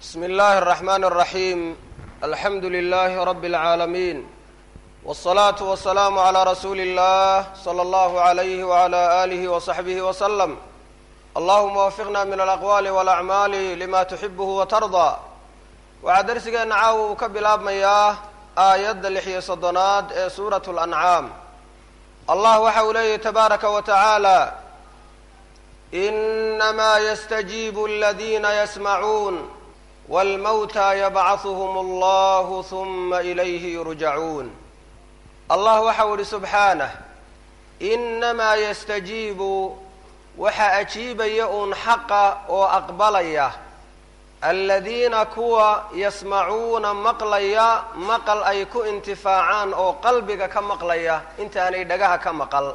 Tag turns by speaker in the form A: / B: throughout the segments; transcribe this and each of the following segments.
A: بsم الlh الرحmن الرحيم الحمd لله رب العاalمين والصلاة والسلام عlى رsuuل الlh صلى الله عليه وعlى آله وصحبه وسلم اللهma وفقna min الأقوال والأعماl لma تحibه وترضى waxaa dersigeena caawa uu ka bilaabmayaa aayadda lix iyo soddonaad ee suuraة الأنعاam allah waxa uu leeyahy تbaaraka و taعaalى إنma ystجيب الذina ysمعuun wاlmawtى yabcaثuhm اllah ثuma إlayhi yurjacuun allah waxau ihi subxaanه inamaa yastajiibu waxaa ajiibaya uun xaqa oo aqbalaya aladiina kuwa yasmacuuna maqlaya maqal ay ku intifaacaan oo qalbiga ka maqlaya intaanay dhagaha ka maqal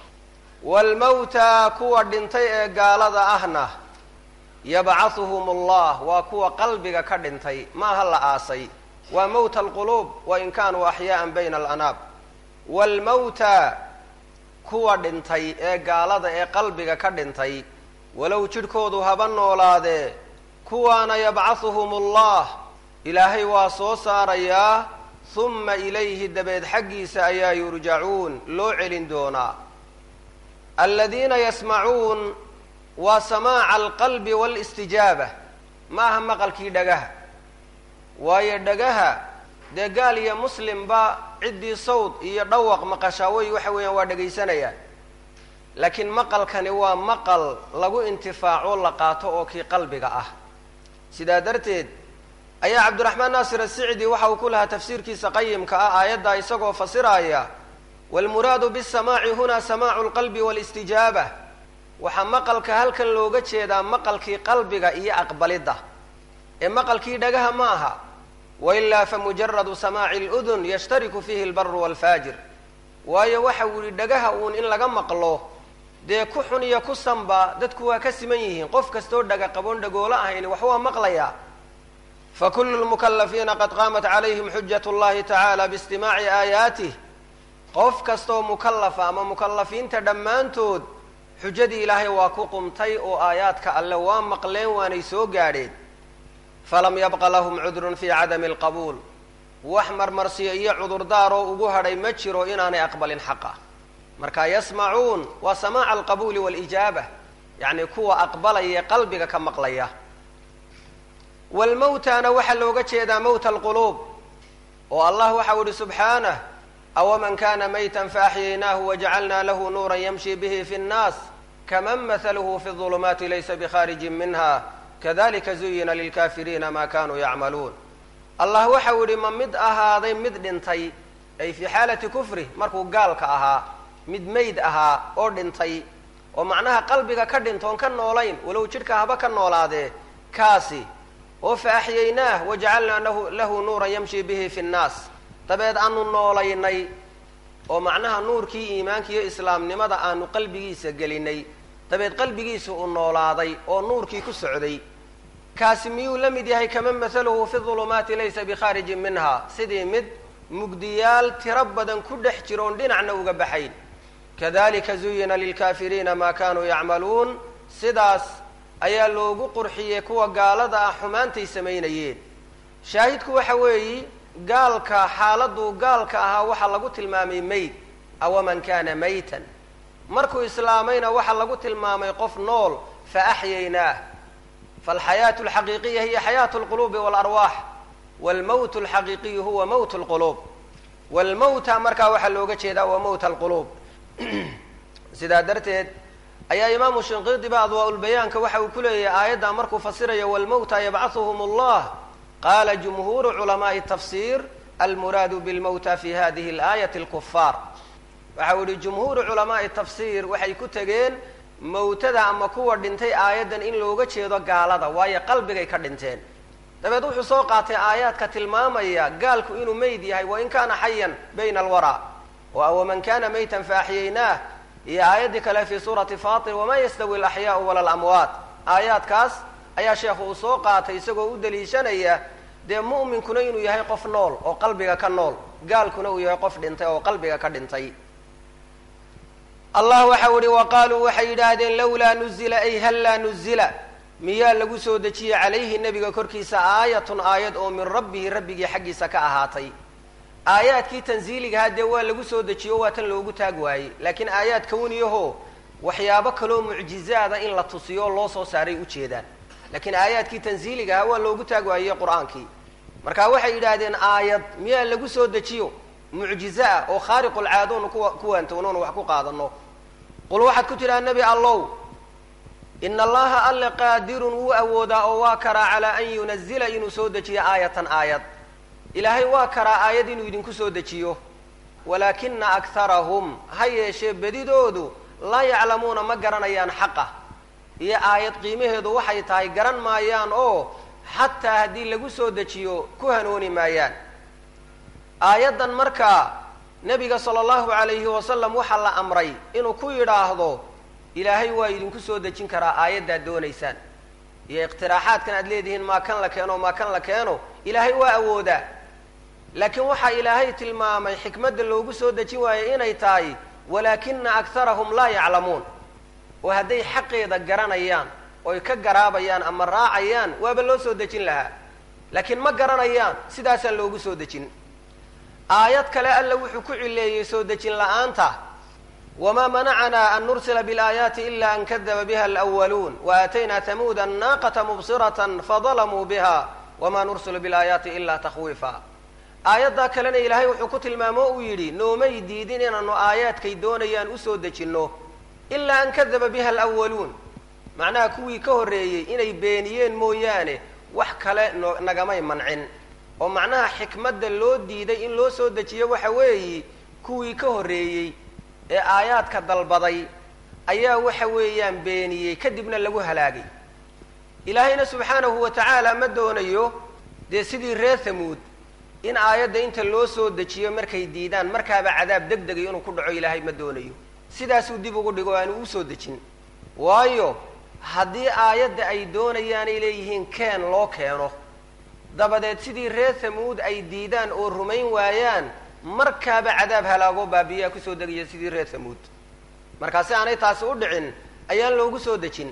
A: waalmawtaa kuwa dhintay ee gaalada ahna yabcahuhum allah waa kuwa qalbiga ka dhintay maaha la aasay waa mowta alquluub wain kaanuu axyaaan bayna alanaab waalmawtaa kuwa dhintay ee gaalada ee qalbiga ka dhintay walow jidhkoodu haba noolaadee kuwaana yabcahuhum allah ilaahay waa soo saarayaa huma ilayhi dabeed xaggiisa ayaa yurjacuun loo celin doonaa aladiina yasmacuun waa samaaca alqalbi waalistijaaba ma aha maqalkii dhagaha waayo dhagaha dee gaal iyo muslimba ciddii sawd iyo dhawaq maqashaaway waxa weeyaan waa dhegaysanayaan laakiin maqalkani waa maqal lagu intifaaco la qaato oo kii qalbiga ah sidaa darteed ayaa cabdiraxmaan naasir asicdi waxa uu ku lahaa tafsiirkiisa qayimka ah aayaddaa isagoo fasiraaya waalmuraadu bisamaaci huna samaacu lqalbi waalistijaaba waxaa maqalka halkan looga jeedaa maqalkii qalbiga iyo aqbalidda ee maqalkii dhagaha ma aha wailaa famujaradu samaaci ludun yashtariku fiihi albaru waalfaajir waayo waxa uu yihi dhagaha uun in laga maqlo dee ku xun iyo ku sanba dadku waa ka siman yihiin qof kastoo dhaga qaboon dhagoolo ahayni wax waa maqlayaa fakulu lmukalafiina qad qaamat calayhim xujat llahi tacaala biistimaaci aayaatih qof kastaoo mukalafa ama mukalafiinta dhammaantood xujadii ilaahay waa ku qumtay oo aayaadka alle waa maqleen waanay soo gaadheen falam yabqa lahum cudrun fii cadami alqabuul wax marmarsiyo iyo cudurdaaroo ugu hadhay ma jiro inaanay aqbalin xaqa marka yasmacuun waa samaaca alqabuuli waalijaaba yacni kuwa aqbalaya qalbiga ka maqlaya waalmawtaana waxaa looga jeedaa mowta alquluub oo allah waxau ihi subxaanah awaman kana mayta faaxyaynaahu wajacalna lahu nuura yamshi bihi fi nnaas kaman mahaluhu fi ظulumaati laysa bikharijin minha kadalika zuyina lilkafiriina ma kanuu yacmaluun allah waxau yihi ma mid ahaaday mid dhintay ay fii xaalati kufri markuu gaalka ahaa mid mayd ahaa oo dhintay oo macnaha qalbiga ka dhintoon ka noolayn walow jidhka haba ka noolaadee kaasi oo faaxyaynaah wajacalnaa lahu nuuran yamshi bihi fi nnaas dabeed aanu noolaynay oo macnaha nuurkii iimaanka iyo islaamnimada aanu qalbigiisa gelinay dabeed qalbigiisa uu noolaaday oo nuurkii ku socday kaasi miyuu la mid yahay kaman mahaluhu fi dulumaati laysa bikhaarijin minha sidii mid mugdiyaal tiro badan ku dhex jiroon dhinacna uga baxayn kadalika zuyina lilkaafiriina maa kanuu yacmaluun sidaas ayaa loogu qurxiyey kuwa gaalada ah xumaantay samaynayeen shaahidku waxa weeyi gaalka xaaladuu gaalka ahaa waxaa lagu tilmaamay mayd awaman kana maytan markuu islaamayna waxaa lagu tilmaamay qof nool faaxyaynaah faalxayaatu alxaqiiqiya hiya xayaatu alquluubi waalarwaax waalmowt alxaqiiqiyu huwa mowt alquluub waalmowta markaa waxaa looga jeedaa waa mowta alquluub sidaa darteed ayaa imaamu shinqiidiba adwaa-ulbayaanka waxa uu ku leeyahay aayaddaa markuu fasirayo waalmowta yabcahuhum allah qala jumhuuru culamaai tafsir almuraadu bilmowta fi hadihi alaayati alkufaar waxa uu yihi jumhuuru culamaai tafsiir waxay ku tegeen mowtada ama kuwa dhintay aayaddan in looga jeedo gaalada waayo qalbigay ka dhinteen dabeed wuxuu soo qaatay aayaadka tilmaamaya gaalku inuu meyd yahay wain kaana xayan bayna alwaraa oo awaman kana maytan faaxyaynaah iyo aayaddii kale fi suurati fatir wama yastawi alaxyaau wala alamwaat aayaadkaas ayaa sheekhu uu soo qaatay isagoo u daliishanaya dee mu'minkuna inuu yahay qof nool oo qalbiga ka nool gaalkuna uu yahay qof dhintay oo qalbiga ka dhintay allah waxau ihi wa qaaluu waxay yidhaahdeen lawlaa nuzila ay hallaa nuzila miyaa lagu soo dejiyey calayhi nebiga korkiisa aayatun aayad oo min rabbihi rabbigii xaggiisa ka ahaatay aayaadkii tansiiligahaa dee waa lagu soo dejiyo waa tan loogu taag waayey laakiin aayaad kawniyaho waxyaabo kaloo mucjizaada in la tusiyo loo soo saaray ujeedaan laakiin aayaadkii tansiiligahaa waa loogu taag waayey qur-aankii marka waxay yidhaahdeen aayad miyaa lagu soo dejiyo mucjize ah oo khaariqulcaadoonu kuwa kuwaantownoonu wax ku qaadano qul waxaad ku tidhaha nebi allow ina allaha alle qaadirun wuu awoodaa oo waa karaa calaa an yunazila inuu soo dejiyo aayatan aayad ilaahay waa karaa aayad inuu idinku soo dejiyo walaakina akharahum ha yeeshee bedidoodu laa yaclamuuna ma garanayaan xaqa iyo aayad qiimaheedu waxay tahay garan maayaan oo xataa haddii lagu soo dejiyo ku hanooni maayaan aayaddan markaa nebiga sala allahu calayhi wasalam waxaa la amray inuu ku yidhaahdo ilaahay waa idinku soo dejin karaa aayaddaad doonaysaan iyo iqtiraaxaadkan aad leedihiin maa kan la keeno maa kan la keeno ilaahay waa awoodaa laakiin waxaa ilaahay tilmaamay xikmadda loogu soo dejin waayo inay tahay walaakina akharahum laa yaclamuun oo hadday xaqeeda garanayaan oy ka garaabayaan ama raacayaan waaba loo soo dejin lahaa laakiin ma garanayaan sidaasaan loogu soo dejin aayad kale alla wuxuu ku cileeyey soo dejin la-aanta wma manacana an nursila biاlaayaati ila an kadaba biha alأwaluun waaatayna tamuuda naaqata mubsirata fadalamuu biha wama nursilu biاlaayaati ila takhwiifa aayaddaa kalena ilaahay wuxuu ku tilmaamo uu yidhi noomay diidin inaanu aayaadkay doonayaan usoo dejinno ilaa an kadaba biha alأwaluun macnaha kuwii ka horreeyey inay beeniyeen mooyaane wax kale no nagamay mancin oo macnaha xikmadda loo diiday in loo soo dejiyo waxa weeyi kuwii ka horreeyey ee aayaadka dalbaday ayaa waxa weeyaan beeniyey kadibna lagu halaagay ilaahayna subxaanahu wa tacaala ma doonayo dee sidii reer hamuud in aayadda inta loo soo dejiyo markay diidaan markaaba cadaab deg degay inuu ku dhaco ilaahay ma doonayo sidaasuu dib ugu dhigo aanu usoo dejin waayo haddii aayadda ay doonayaanay leeyihiin keen loo keeno dabadeed sidii reer hamuud ay diidaan oo rumayn waayaan markaaba cadaab halaagoo baabiyaa kusoo degaya sidii reer hamuud markaa si aanay taasi u dhicin ayaan loogu soo dejin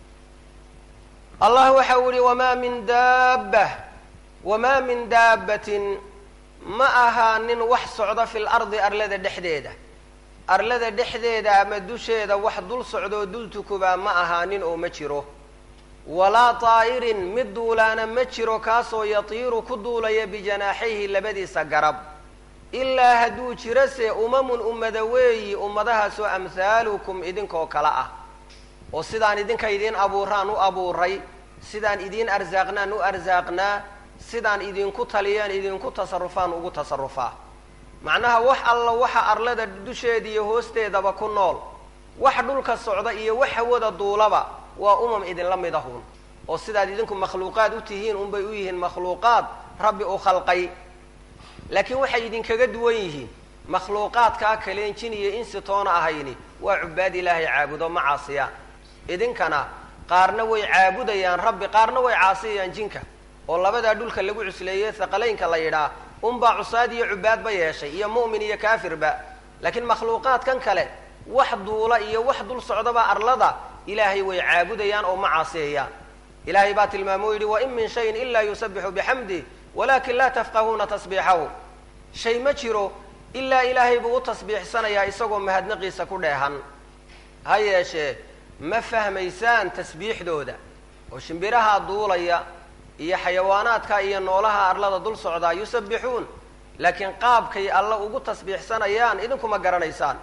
A: allah waxa uu yihi wamaa min daaba wamaa min daabbatin ma ahaanin wax socda fi lardi arlada dhexdeeda arlada dhexdeeda ama dusheeda wax dul socdoo dul tukubaa ma ahaanin oo ma jiro walaa taa'irin mid duulaana ma jiro kaasoo yatiiru ku duulaya bijanaaxayhi labadiisa garab ilaa hadduu jiro se umamun ummada weeyi ummadahaasoo amhaalukum idinkoo kale ah oo sidaan idinka idiin abuuraan u abuuray sidaan idiin arsaaqnaan u arsaaqnaa sidaan idinku taliyaan idinku tasarufaan ugu tasarufaa macnaha wax alla waxa arlada dusheeda iyo hoosteedaba ku nool wax dhulka socda iyo wax hawada duulaba waa umam idinla mid ahun oo sidaad idinku makhluuqaad u tihiin unbay u yihiin makhluuqaad rabbi u khalqay laakiin waxay idinkaga duwan yihiin makhluuqaadkaa kaleen jin iyo insi toona ahayni waa cubaad ilaahay caabudo ma caasiyaan idinkana qaarna way caabudayaan rabbi qaarna way caasiyayaan jinka oo labadaa dhulka lagu cusleeyey haqalaynka la yidhaah unbaa cusaad iyo cubaadba yeeshay iyo mu'min iyo kaafirba laakiin makhluuqaadkan kale wax duula iyo wax dul socdaba arlada ilaahay way caabudayaan oo ma caasiyayaan ilaahay baa tilmaamo o yidhi wain min shayin ilaa yusabixu bixamdih walakin laa tafqahuuna tasbiixahu shay ma jiro ilaa ilaahay buu u tasbiixsanayaa isagoo mahadnaqiisa ku dheehan ha yeeshee ma fahmaysaan tasbiixdooda oo shimbiraha duulaya iyo xayawaanaadka iyo noolaha arlada dul socdaa yusabbixuun laakiin qaabkay alla ugu tasbiixsanayaan idinkuma garanaysaan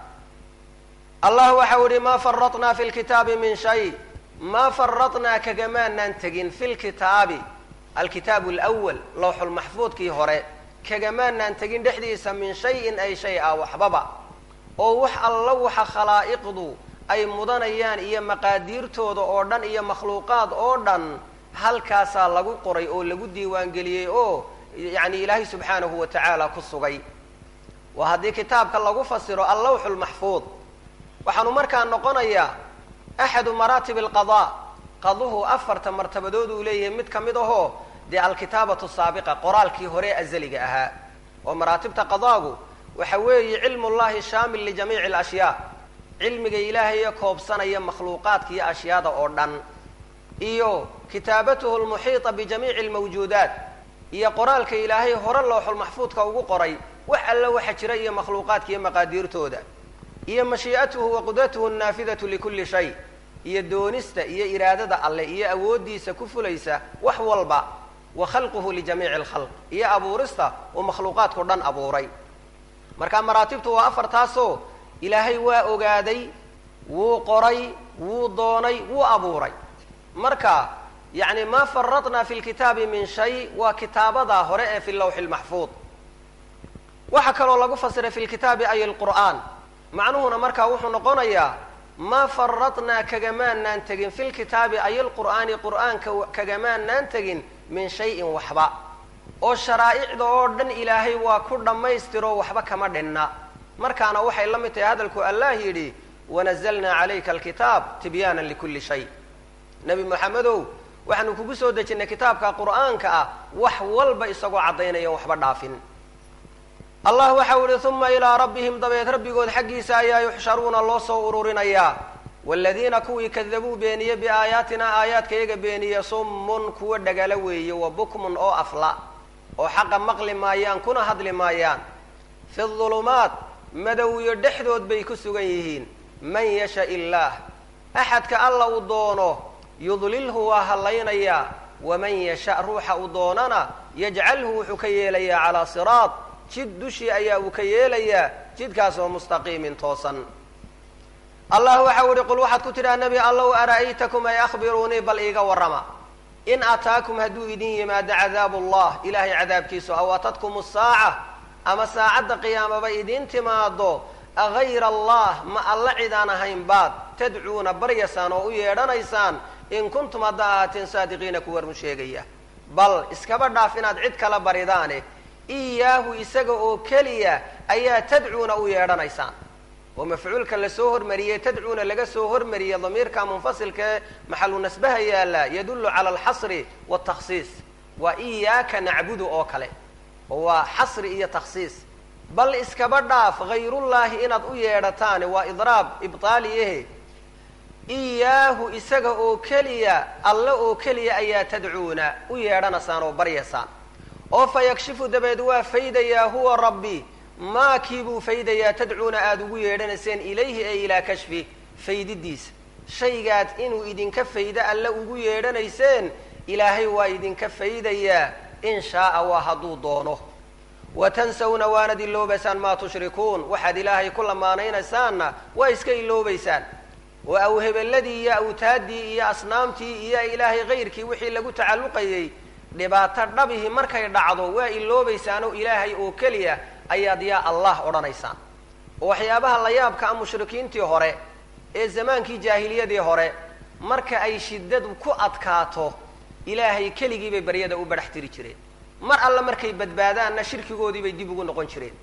A: allah waxau ihi maa faratnaa fi lkitaabi min shay maa faratnaa kagamaanaan tegin fi lkitaabi alkitaabu alwal lawxulmaxfuudkii hore kagamaanaan tegin dhexdiisa min shayin ay shay ah waxbaba oo wax alla waxa khalaa'iqdu ay mudanayaan iyo maqaadiirtooda oo dhan iyo makhluuqaad oo dhan halkaasaa lagu qoray oo lagu diiwaangeliyey oo yacni ilaahay subxaanahu wa tacaala ku sugay waa haddii kitaabka lagu fasiro allawxu lmaxfuud waxaanu markaa noqonayaa axadu maraatib alqadaa qaduhu afarta martabadood uu leeyahay mid ka mid ahoo dee alkitaabatu saabiqa qoraalkii hore azaliga ahaa oo maraatibta qadaagu waxa weeye cilmu llahi shaamil lijamiici alashyaa cilmiga ilaahaye koobsanaya makhluuqaadka iyo ashyaada oo dhan iyo kitaabatuhu lmuxiita bijamiici almawjuudaat iyo qoraalka ilaahay hore looxulmaxfuudka ugu qoray wax alla waxa jira iyo makhluuqaadka iyo maqaadiirtooda iyo mashii'atuhu wa qudratuhu annaafidatu likulli shay iyo doonista iyo iraadada alle iyo awooddiisa ku fulaysa wax walba wa khalquhu lijamiici alkhalq iyo abuurista uu makhluuqaadkao dhan abuuray marka maraatibtu waa afartaasoo ilaahay waa ogaaday wuu qoray wuu doonay wuu abuuray marka yacni maa faradnaa fi lkitaabi min shay waa kitaabadaa hore ee fi lawxi lmaxfuud waxaa kaloo lagu fasiray fi lkitaabi ay lqur'aan macnuhuna markaa wuxuu noqonayaa maa faradnaa kagamaanaan tegin fi lkitaabi ay lqur'aani qur'aanka kagamaanaan tegin min shayin waxba oo sharaa'icda oo dhan ilaahay waa ku dhammaystiro waxba kama dhinna markaana waxay la mid tahay hadalku allah yidhi wanazalnaa calayka alkitaab tibyaana likulli shay nebi moxamedow waxaanu kugu soo dejinnay kitaabka qur'aanka ah wax walba isagoo caddaynaya waxba dhaafin allah waxau ihi uma ilaa rabbihim dabeed rabbigood xaggiisa ayaa yuxsharuuna loo soo ururinayaa waaladiina kuwii kadabuu beeniye biaayaatinaa aayaadkayaga beeniye summun kuwa dhagala weeye wa bukmun oo afla oo xaqa maqli maayaan kuna hadli maayaan fi dulumaat madowiyo dhexdood bay ku sugan yihiin man yasha illaah axadka alla uu doono yudlilhu waa hallaynayaa waman yasha ruuxa uu doonana yajcalhu wuxuu ka yeelayaa calaa siraad jid dushii ayaa uu ka yeelayaa jidkaasoo mustaqiimin toosan allah waxau ihi qul waxaad ku tidhaha nebi allow ara'aytakum ay akhbiruunii bal iiga warrama in ataakum hadduu idin yimaado cadaabu allah ilaahay cadaabkiisu aw atadkum asaaca ama saacadda qiyaamaba idin timaado agayra allah ma alla cidaan ahayn baad tadcuuna baryasaan oo u yeedhanaysaan in kuntum hadda ahaateen saadiqiina kuwa run sheegaya bal iskaba dhaaf inaad cid kala baridaane iyaahu isaga oo keliya ayaa tadcuuna u yeedhanaysaan oo mafcuulka lasoo hormariyey tadcuuna laga soo hormariyey damiirka munfasilkae maxalu nasbaha yaalla yadullu cala alxasri waaltakhsiis waa iyaaka nacbudu oo kale oo waa xasri iyo takhsiis bal iskaba dhaaf hayrullaahi inaad u yeedhataane waa idraab ibtaaliyahe iyaahu isaga oo keliya alle oo keliya ayaa tadcuuna u yeedhanaysaan oo baryaysaan oo fa yakshifu dabeed waa faydayaa huwa rabbi maa kii buu faydayaa tadcuuna aada ugu yeedhanayseen ilayhi ay ilaa kashfi faydidiisa shaygaad inuu idinka faydo alle ugu yeedhanayseen ilaahay waa idinka faydayaa in shaaa waa hadduu doono wa tansawna waanad iloobaysaan maa tushrikuun waxaad ilaahay ku lamaanaynasaanna waa iska iloobaysaan oo awhebeladii iyo awtaaddii iyo asnaamtii iyo ilaahay kayrkii wixii lagu tacalluqayay dhibaato dhabihii markay dhacdo waa iloobaysaanoo ilaahay oo keliya ayaad yaa allah odhanaysaan oo waxyaabaha la yaabka a mushrikiintii hore ee zamaankii jaahiliyadii hore marka ay shiddadu ku adkaato ilaahay keligii bay baryada u badhax tiri jireen mar alle markay badbaadaanna shirkigoodii bay dib ugu noqon jireen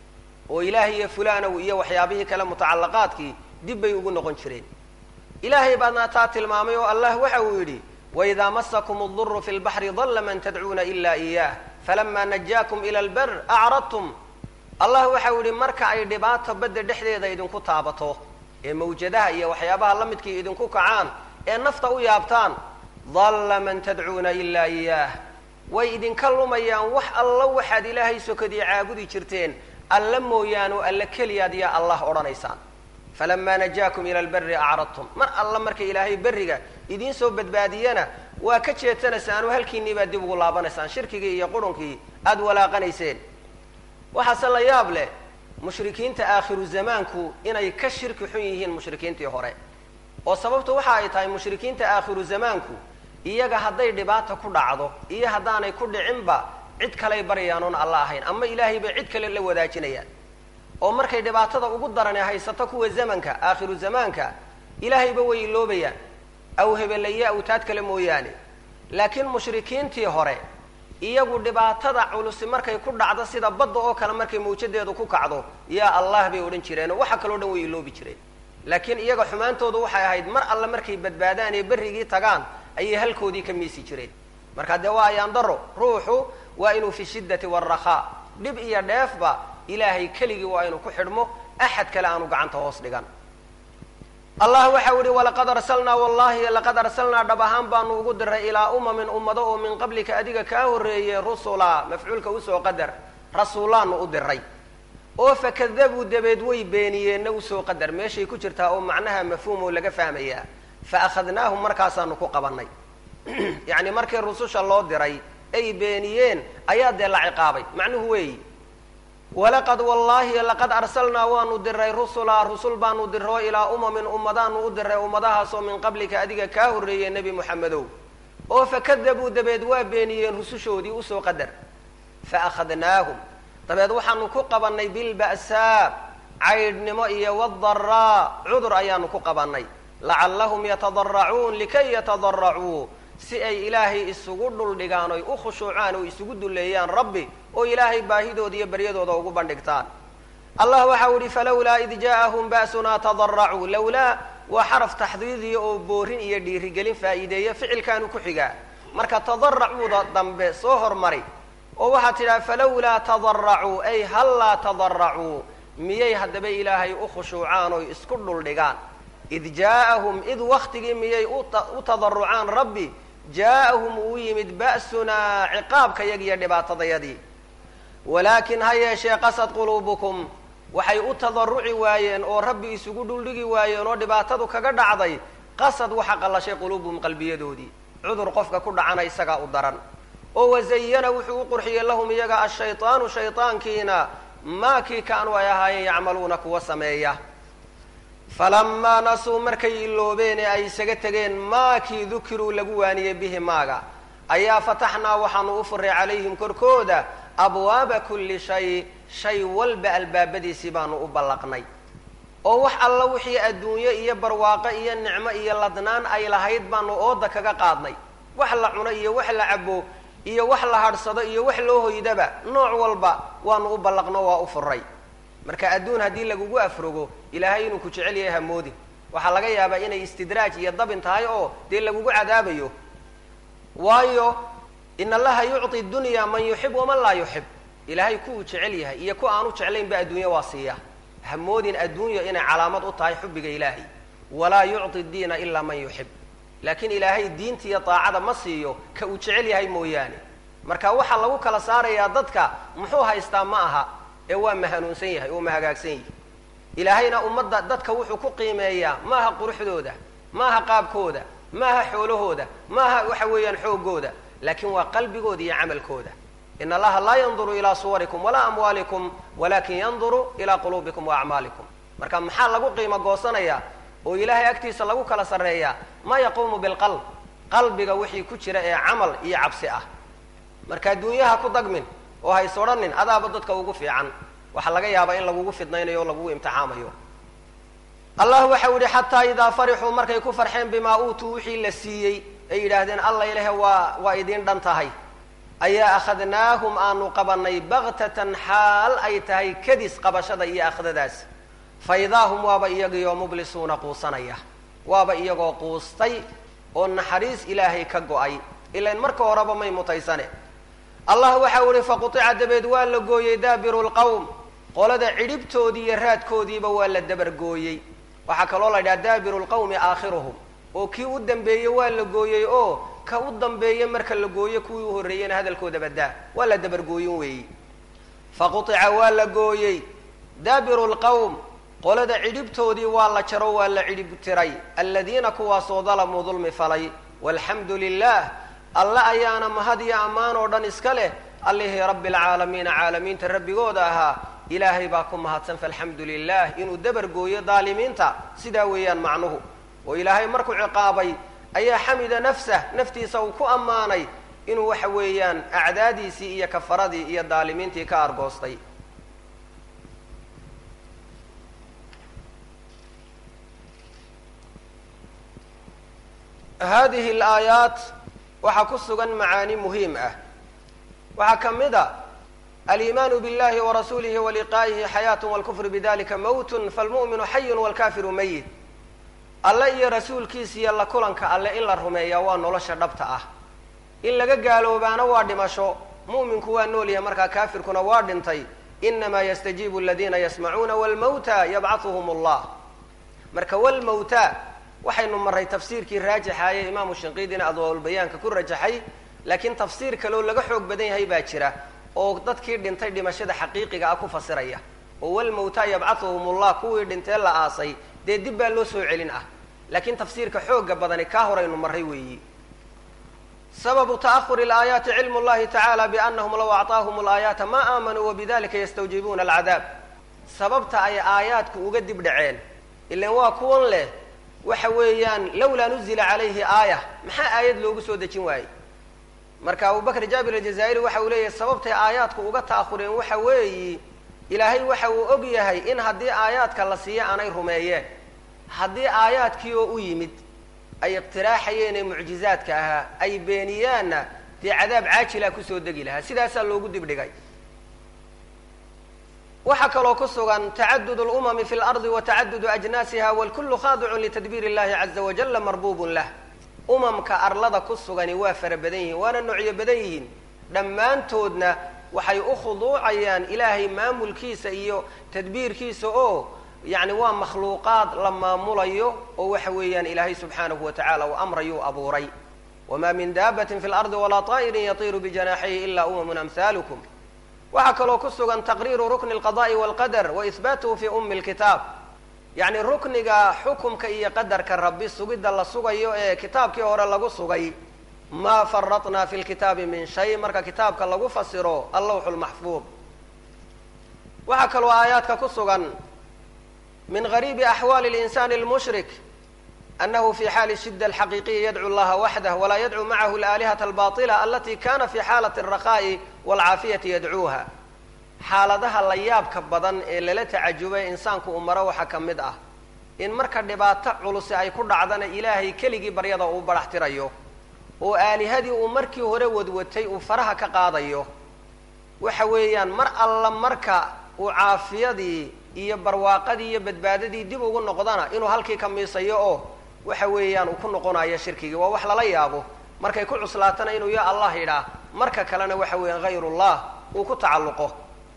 A: oo ilaahay iyo fulanow iyo waxyaabihii kale mutacallaqaadkii dib bay ugu noqon jireen ilaahay baadna taa tilmaamay oo allah waxa uu yidhi waidaa masakum اduru fi lbaxri dalla man tadcuuna ila iyah falama najaakum ila lber acradtum allah waxau yihi marka ay dhibaato badda dhexdeeda idinku taabato ee mawjadaha iyo waxyaabaha la midkii idinku kacaan ee nafta u yaabtaan dalla man tadcuuna ila iyah way idinka lumayaan wax alla waxaad ilaahay sokadii caabudi jirteen alla mooyaane oo alla keliyaad yaa allah odhanaysaan falama najaakum ila lberi acradtum mar alla marka ilaahay berriga idiin soo badbaadiyana waa ka jeedsanaysaan oo halkiinii baad dib ugu laabanaysaan shirkigii iyo qurunkii aada walaaqanayseen waxaase la yaab leh mushrikiinta aakhiru zamaanku inay ka shirki xun yihiin mushrikiintii hore oo sababtu waxa ay tahay mushrikiinta aakhiru zamaanku iyaga hadday dhibaata ku dhacdo iyo haddaanay ku dhicinba cid kaley baryayaan oon alla ahayn ama ilaahay bay cid kale la wadaajinayaan oo markay dhibaatada ugu darane haysato kuwa zamanka aakhiru zamaanka ilaahayba way iloobayaan aw hebelaye awtaad kale mooyaane laakiin mushrikiintii hore iyagu dhibaatada culusi markay ku dhacdo sida badda oo kale markay mawjadeedu ku kacdo yaa allah bay odhan jireen oo waxa kaloo dhan way iloobi jireen laakiin iyaga xumaantoodu waxay ahayd mar alle markay badbaadaan ee berrigii tagaan ayay halkoodii ka miisi jireen marka dee waa ayaan daro ruuxu waa inuu fi shiddati waalrakhaa dhib iyo dheefba ilaahay keligii waa inuu ku xidhmo axad kale aanu gacanta hoos dhigan allah waxau yihi walaqad arsalnaa wallahi laqad arsalnaa dhab ahaan baanu ugu diray ilaa umamin ummado oo min qablika adiga kaa horreeyey rusula mafcuulka usoo qadar rasuulaanu u diray oo fakadabuu dabeed way beeniyeenna usoo qadar meeshay ku jirtaa oo macnaha mafhuum oo laga fahmayaa fa akhadnaahum markaasaanu ku qabanay yacni markii rususha loo diray ay beeniyeen ayaa dee la ciqaabay macnuhu weeyi walaqad wallaahi laqad arsalnaa waanu diray rusulaa rusul baanu diro ilaa umamin ummadaanu u diray ummadahaasoo min qablika adiga kaa horreeyey nebi moxamedow oo fakadabuu dabeed waa beeniyeen rusushoodii usoo qadar fa akhadnaahum dabeed waxaanu ku qabannay bilba'saa caydhnimo iyo wadaraa cudur ayaanu ku qabannay lacallahum yatadaracuun likay yatadaracuu si ay ilaahay isugu dhuldhigaan oy u khushuucaan oo isugu dulleeyaan rabbi oo ilaahay baahidooda iyo baryadooda ugu bandhigtaan allah waxau ihi falawlaa id ja'ahum ba'sunaa tadaracuu lowlaa waa xaraf taxdiidiya oo boorin iyo dhiirigelin faa'iideeya ficilkaanu ku xigaa marka tadaracuuda dambe soo hormari oo waxaad tidhaha falawlaa tadaracuu ay hallaa tadaracuu miyay haddaba ilaahay u khushuucaan oy isku dhuldhigaan id jaa'ahum id waktigii miyay u tadarucaan rabbi jaa'ahum uu yimid ba'sunaa ciqaabkayag iyo dhibaatadayadii walaakin ha yeeshee qasad quluubukum waxay u tadaruci waayeen oo rabbi isugu dhuldhigi waayeen oo dhibaatadu kaga dhacday qasad waxa qallashay quluubuhum qalbiyadoodii cudur qofka ku dhacana isagaa u daran oo wazayana wuxuu u qurxiyey lahum iyaga ashaytaanu shaytaankiina maa kii kaanuu ay ahaayeen yacmaluuna kuwa sameeya falamaa nasuu markay iloobeen ee ay isaga tegeen maakii dukiruu lagu waaniyey bihi maaga ayaa fataxnaa waxaanu u furay calayhim korkooda abwaaba kulli shay shay walba albaabadiisii baanu u ballaqnay oo wax alla wixii adduunyo iyo barwaaqo iyo nicmo iyo ladnaan ay lahayd baanu ooda kaga qaadnay wax la cuno iyo wax la cabo iyo wax la hadhsado iyo wax loo hoydaba nooc walba waanu u ballaqno waa u furay marka adduun haddii lagugu afrogo ilaahay inuu ku jecel yahay hamoodin waxaa laga yaabaa inay istidraaj iyo dabin tahay oo dee lagugu cadaabayo waayo in allaha yucطi dunya man yuxib waman laa yuxib ilaahay kuwuu jecel yahay iyo ku aanu jeclaynba adduunya waa siiya hamoodin adduunya inay calaamad u tahay xubiga ilaahay walaa yucطi diina ilaa man yuxib laakiin ilaahay diinta iyo daacada ma siiyo ka uu jecel yahay mooyaane marka waxaa lagu kala saarayaa dadka muxuu haystaa ma aha ee waa mahanuunsan yahay oo mahagaagsan yahay ilaahayna ummadda dadka wuxuu ku qiimeeyaa maaha quruxdooda maaha qaabkooda maaha xoolahooda maaha waxa weeyaan xoogooda laakiin waa qalbigooda iyo camalkooda in allaha laa yanduru ilaa suwarikum walaa amwaalikum walakin yanduru ilaa quluubikum wa acmaalikum marka maxaa lagu qiimo goosanayaa oo ilaahay agtiisa lagu kala sarreeyaa maa yaquumu bilqalb qalbiga wixii ku jira ee camal iyo cabsi ah marka adduunyaha ku dagmin oo hays odhanin adaaba dadka ugu fiican waxaa laga yaabaa in lagugu fidnaynayo o lagugu imtixaamayo allah waxau yihi xataa idaa farixuu markay ku farxeen bimaa uutuu wixii la siiyey ay yidhaahdeen alla ilahe waa waa idiin dhan tahay ayaa akhadnaahum aanu qabanay baktatan xaal ay tahay kadis qabashada iyo akhdadaas fa idaa hum waaba iyagiioo mublisuuna quusanaya waaba iyagoo quustay oo naxariis ilaahay ka go-ay ilain marka horeba may mutaysane allah waxau ihi faqutica dabeed waa la gooyey daabiru lqowm qolada cidhibtoodii iyo raadkoodiiba waa la dabargooyey waxaa kaloo la yidhaha daabiru lqawmi aakhiruhum oo kii u dambeeyey waa la gooyey oo ka u dambeeye marka la gooyo kuwii u horreeyeyna hadalkooda badaa waa la dabargooyin weeyi faqutica waa la gooyey daabiru lqowm qolada cidhibtoodii waa la jaro waa la cidhib tiray aladiina kuwaasoo dalamuu dulmi falay walxamdu lilah alle ayaana mahad iyo ammaan oo dhan iska leh allihii rabbi alcaalamiina caalamiinta rabbigooda ahaa ilaahay baa ku mahadsan faalxamdu lilah inuu dabar gooyo daalimiinta sidaa weeyaan macnuhu oo ilaahay markuu ciqaabay ayaa xamida nafsah naftiisa uu ku ammaanay inuu waxa weeyaan acdaadiisii iyo kafaradii iyo daalimiintii ka argoostay hadihi alaayaat waxaa ku sugan macaani muhiim ah waxaa ka mid a aliimaanu biاllahi warasuulihi waliqaa'ihi xayaat wاlkufru bidalika mowtun falmu'minu xayun wاlkafiru mayit alle iyo rasuulkiisa iyo la kulanka alle in la rumeeyaa waa nolosha dhabta ah in laga gaaloobaana waa dhimasho mu'minku waa nool yahay markaa kaafirkuna waa dhintay inamaa yastajiibu aladiina yasmacuuna wاlmawta yabcahuhum allah marka walmawta waxaynu maray tafsiirkii raajixaaye imaamu shinqiidina adwaalbayaanka ku rajaxay laakiin tafsiir kaleoo laga xoog badan yahay baa jira oo dadkii dhintay dhimashada xaqiiqiga ah ku fasiraya oo walmawta yabcahuhum ullah kuwii dhintee la aasay dee dib baa loo soo celin ah laakiin tafsiirka xooga badani kaa horaynu maray weeyi sababu ta'ahuri alaayaati cilmu llahi tacaala biannahum law acطaahum alaayaata ma aamanuu wabidalika yastawjibuuna alcadaab sababta ay aayaadku uga dib dhaceen ilan waa kuwan leh waxa weeyaan lawlaa nuzila calayhi aaya maxaa aayad loogu soo dejin waayey marka abubakr jaabir aljazaa'iri waxa uu leeyahay sababtay aayaadku uga ta'ahureen waxa weeyi ilaahay waxa uu og yahay in haddii aayaadka la siiyo aanay rumeeyeen haddii aayaadkii oo u yimid ay iqtiraaxayeen ee mucjizaadka ahaa ay beeniyaanna dee cadaab caajilaa kusoo degi lahaa sidaasaa loogu dibdhigay waxaa kaloo ku sugan tacadud lumami fi lardi wa tacadudu ajnaasiha walkullu khaadicun litadbiir illahi caza wajalla marbubun lah umamka arlada ku sugani waa fara badan yihiin waana noocyo badan yihiin dhammaantoodna waxay u khuduucayaan ilaahay maamulkiisa iyo tadbiirkiisa oo yacni waa makhluuqaad la maamulayo oo waxa weeyaan ilaahay subxaanahu wa tacala uu amrayuu abuuray wamaa min daabatin fi lardi walaa طaa'irin yatiiru bijanaaxihi ila umamun amhaalukum waxaa kaloo ku sugan taqriiru rukni alqada'i walqadar wa ihbaatuhu fi umi lkitaab yacni rukniga xukumka iyo qadarka rabbi sugidda la sugayo ee kitaabkii hore lagu sugay maa faratnaa fi lkitaabi min shay marka kitaabka lagu fasiro allawxu lmaxfuud waxaa kaloo aayaadka ku sugan min gariibi axwaali linsani lmushrik anahu fi xaali shida alxaqiiqiya yadcu llaha waxdah walaa yadcu macahu alaalihata albaطila alati kana fi xaalati alraqa'i walcaafiyati yadcuuha xaaladaha la yaabka badan ee lala tacajubay insaanku uu maro waxaa ka mid ah in marka dhibaato culusi ay ku dhacdana ilaahay keligii baryada uu barax tirayo oo aalihadii uu markii hore wadwatay uu faraha ka qaadayo waxa weeyaan mar alla marka uu caafiyadii iyo barwaaqadii iyo badbaadadii dib ugu noqdana inuu halkii ka miisayo oo waxa weeyaan uu ku noqonayo shirkigii waa wax lala yaabo markay ku cuslaatana inuu ya allah yidhaah marka kalena waxa weeyaan hayr ullah uu ku tacalluqo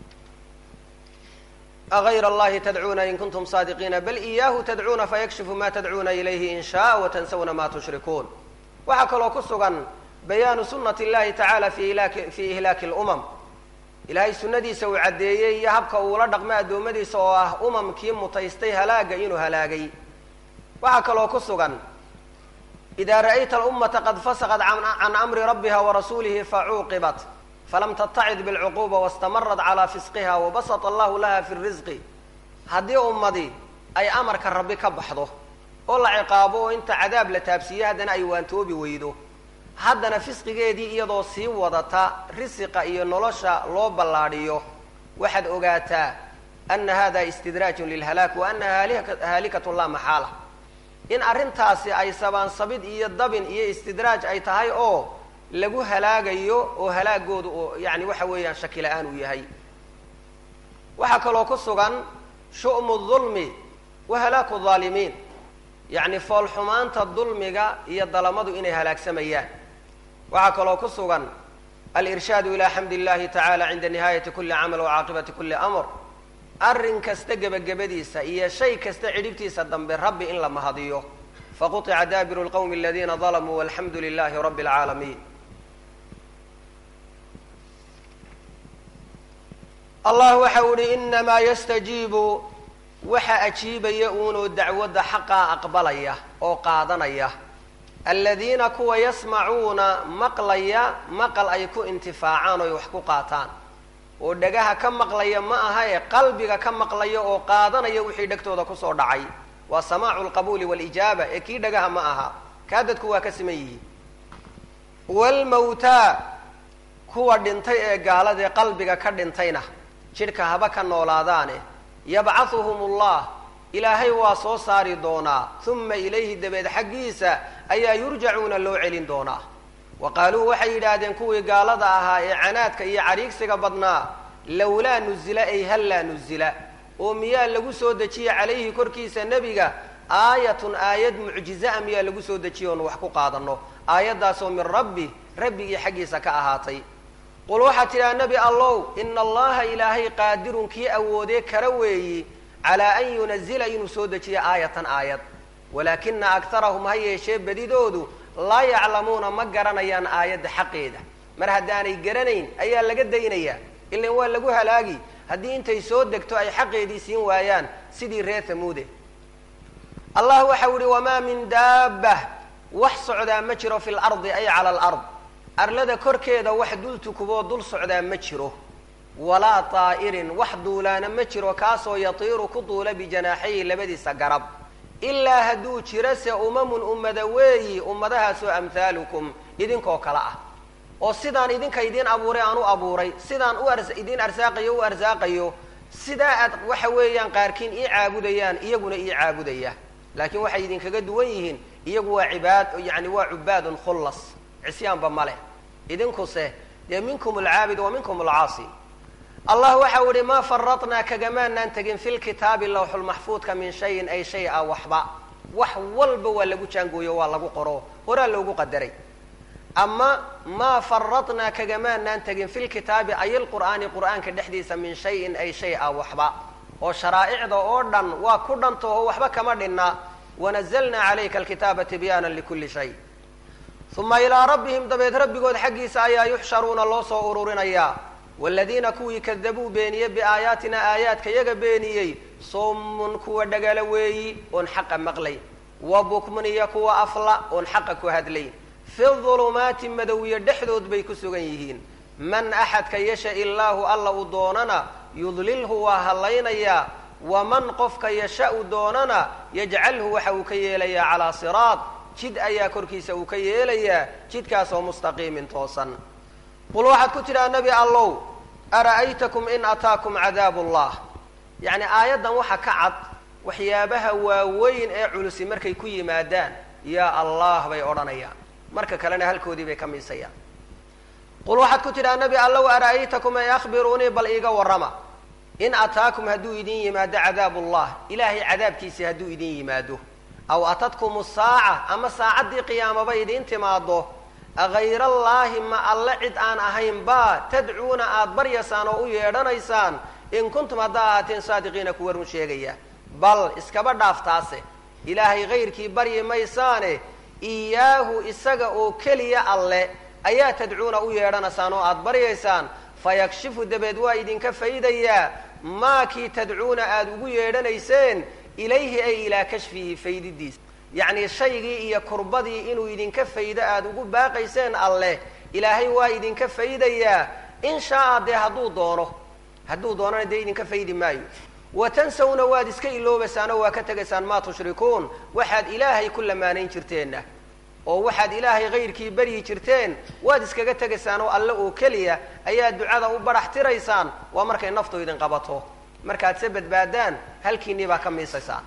A: agayr allahi tadcuuna in kuntum saadiqiina bal iyaahu tadcuuna fayakshifu ma tadcuuna ilayhi in shaa watansawna ma tushrikuun waxaa kaloo ku sugan bayaanu sunati llahi tacala fi ilaaki fi ihlaaki lumam ilaahay sunnadiisa uu caddeeyey iyo habka uula dhaqmay addoommadiisa oo ah umamkii mutaystay halaaga inuu halaagay waxaa kaloo ku sugan ida ra'ayta alummata qad fasaqat can amri rabbiha warasuulihi facuuqibat falam tattacid bilcuquuba wastamarat calaa fisqiha wabasata allahu laha fi risqi haddii ummadi ay amarka rabbi ka baxdo oo la ciqaabo oo inta cadaab la taabsiiye haddana ay waantoobi weydo haddana fisqigeedii iyadoo sii wadata risiqa iyo nolosha loo ballaadhiyo waxaad ogaataa ana hada istidraajun lilhalaak wa anaha haalikatun laa maxaala in arrintaasi ay sabaansabid iyo dabin iyo istidraaj ay tahay oo lagu halaagayo oo halaagooda oo yani waxa weeyaan shaki la-aan uu yahay waxaa kaloo ku sugan shu'mu dulmi wa halaaku aalimiin yacni foolxumaanta dulmiga iyo dalamadu inay halaagsamayaan waxaa kaloo ku sugan alirshaadu ilaa xamdi illahi tacala cinda nihaayati kuli camal wa caaqibati kuli amr arrin kasta gebagabadiisa iyo shay kasta cidhibtiisa dambe rabbi in la mahadiyo faquطica daabiru lqowmi aladiina dalamuu walxamdu lilahi rabbi اlcaalamiin allah waxa u ihi inamaa yastajiibu waxa ajiibaya uunoo dacwadda xaqaa aqbalaya oo qaadanaya aladiina kuwa yasmacuuna maqlaya maqal ay ku intifaacaan oy wax ku qaataan oo dhagaha ka maqlaya ma aha ee qalbiga ka maqlaya oo qaadanaya wixii dhegtooda kusoo dhacay waa samaacu lqabuuli walijaaba ee kii dhagaha ma aha kaa dadku waa ka siman yihiin wlmawtaa kuwa dhintay ee gaaladee qalbiga ka dhintayna jidhka haba ka noolaadaane yabcahuhum ullah ilaahay waa soo saari doonaa uma ilayhi dabeed xaggiisa ayaa yurjacuuna loo celin doonaa wa qaaluu waxay yidhaahdeen kuwii gaalada ahaa ee canaadka iyo cariigsiga badnaa lowlaa nuzila ay hallaa nuzila oo miyaa lagu soo dejiye calayhi korkiisa nebiga aayatun aayad mucjiza-a miyaa lagu soo dejiye oonu wax ku qaadanno aayaddaasoo min rabbi rabbigii xaggiisa ka ahaatay qul waxaa tidhaha nebi allow ina allaha ilaahay qaadirun kii awoodee kara weeyi calaa an yunazila inuu soo dejiyo aayatan aayad walaakina aktarahum ha yeeshee badidoodu laa yaclamuuna ma garanayaan aayadda xaqeeda mar haddaanay garanayn ayaa laga daynayaa ilan waa lagu halaagi haddii intay soo degto ay xaqeedii siin waayaan sidii reer hamuude allah waxau yihi wamaa min daabah wax socdaa ma jiro fi lardi ay cala alard arlada korkeeda wax dul tukuboo dul socdaa ma jiro walaa taa'irin wax duulaana ma jiro kaasoo yatiiru ku duula bijanaaxayi labadiisa garab ilaa hadduu jiro se umamun ummada weeyi ummadahaasoo amhaalukum idinkoo kale ah oo sidaan idinka idiin abuuray aan u abuuray sidaan u ar idiin arsaaqayo u arsaaqayo sidaa aad waxa weeyaan qaarkiin ii caabudayaan iyaguna ii caabudaya laakiin waxay idinkaga duwan yihiin iyagu waa cibaad yani waa cubaadun khullas cisyaanba ma leh idinkuse dee minkum alcaabid wa minkum alcaasi allah waxau ihi maa faradnaa kagamaanaan tegin fi lkitaabi lawxulmaxfuudka min shayin ay shay a waxba wax walba waa lagu jaangooyo waa lagu qoro horaa loogu qadaray ama maa faradnaa kagamaanaan tegin fi lkitaabi ay lqur'aani qur'aanka dhexdiisa min shayin ay shay a waxba oo sharaa'icda oo dhan waa ku dhantaho waxba kama dhinna wanazalnaa calayka alkitaaba tibyaana likuli shay uma ilaa rabbihim dabeed rabbigood xaggiisa ayaa yuxsharuuna loo soo ururinayaa waladiina kuwii kadabuu beeniyey biaayaatina aayaadka yaga beeniyey summun kuwa dhagala weeyi oon xaqa maqlay wa bukmun iyo kuwa afla oon xaqa ku hadlay fi dulumaati madowiye dhexdood bay ku sugan yihiin man axadka yasha illaahu alla uu doonana yudlilhu waa hallaynayaa waman qofka yasha-u doonana yajcalhu waxa uu ka yeelayaa calaa siraad jid ayaa korkiisa uu ka yeelayaa jidkaasoo mustaqiimin toosan qul waxaad ku tidhaha nebi allow ara'aytakum in ataakum cadaabu llah yacni aayaddan waxa ka cad waxyaabaha waaweyn ee culusi markay ku yimaadaan yaa allah bay odhanayaan marka kalena halkoodii bay ka miisayaan qul waxaad ku tidhaha nebi allow ara'aytakum ay akhbiruunii bal iiga warrama in ataakum hadduu idin yimaado cadaabu llah ilaahay cadaabkiisii hadduu idin yimaado aw atadkum saaca ama saacaddii qiyaamaba idiin timaado agayr allaahi ma alle cid aan ahayn ba tadcuuna aada baryaysaan oo u yeedhanaysaan in kuntum haddaa ahaateen saadiqiina kuwa run sheegaya bal iskaba dhaaftaase ilaahay kayrkii baryi maysaane iyaahu isaga oo keliya alle ayaa tadcuuna u yeedhanaysaan oo aada baryaysaan fayakshifu dabeed waa idinka faydayaa maakii tadcuuna aada ugu yeedhanayseen ilayhi ay ilaa kashfihi faydidiisa yacni shaygii iyo kurbadii inuu idinka faydo aada ugu baaqayseen alleh ilaahay waa idinka faydayaa in shaa-a dee hadduu doono hadduu doonana dee idinka faydi maayo wa tansawna waad iska iloobaysaan oo waa ka tegaysaan maa tushrikuun waxaad ilaahay ku lamaanayn jirteenna oo waxaad ilaahay kayrkii baryi jirteen waad iskaga tegaysaan oo alle oo keliya ayaad ducada u barax tiraysaan waa markay naftu idin qabato markaad se badbaadaan halkiinnii baa ka miisaysaan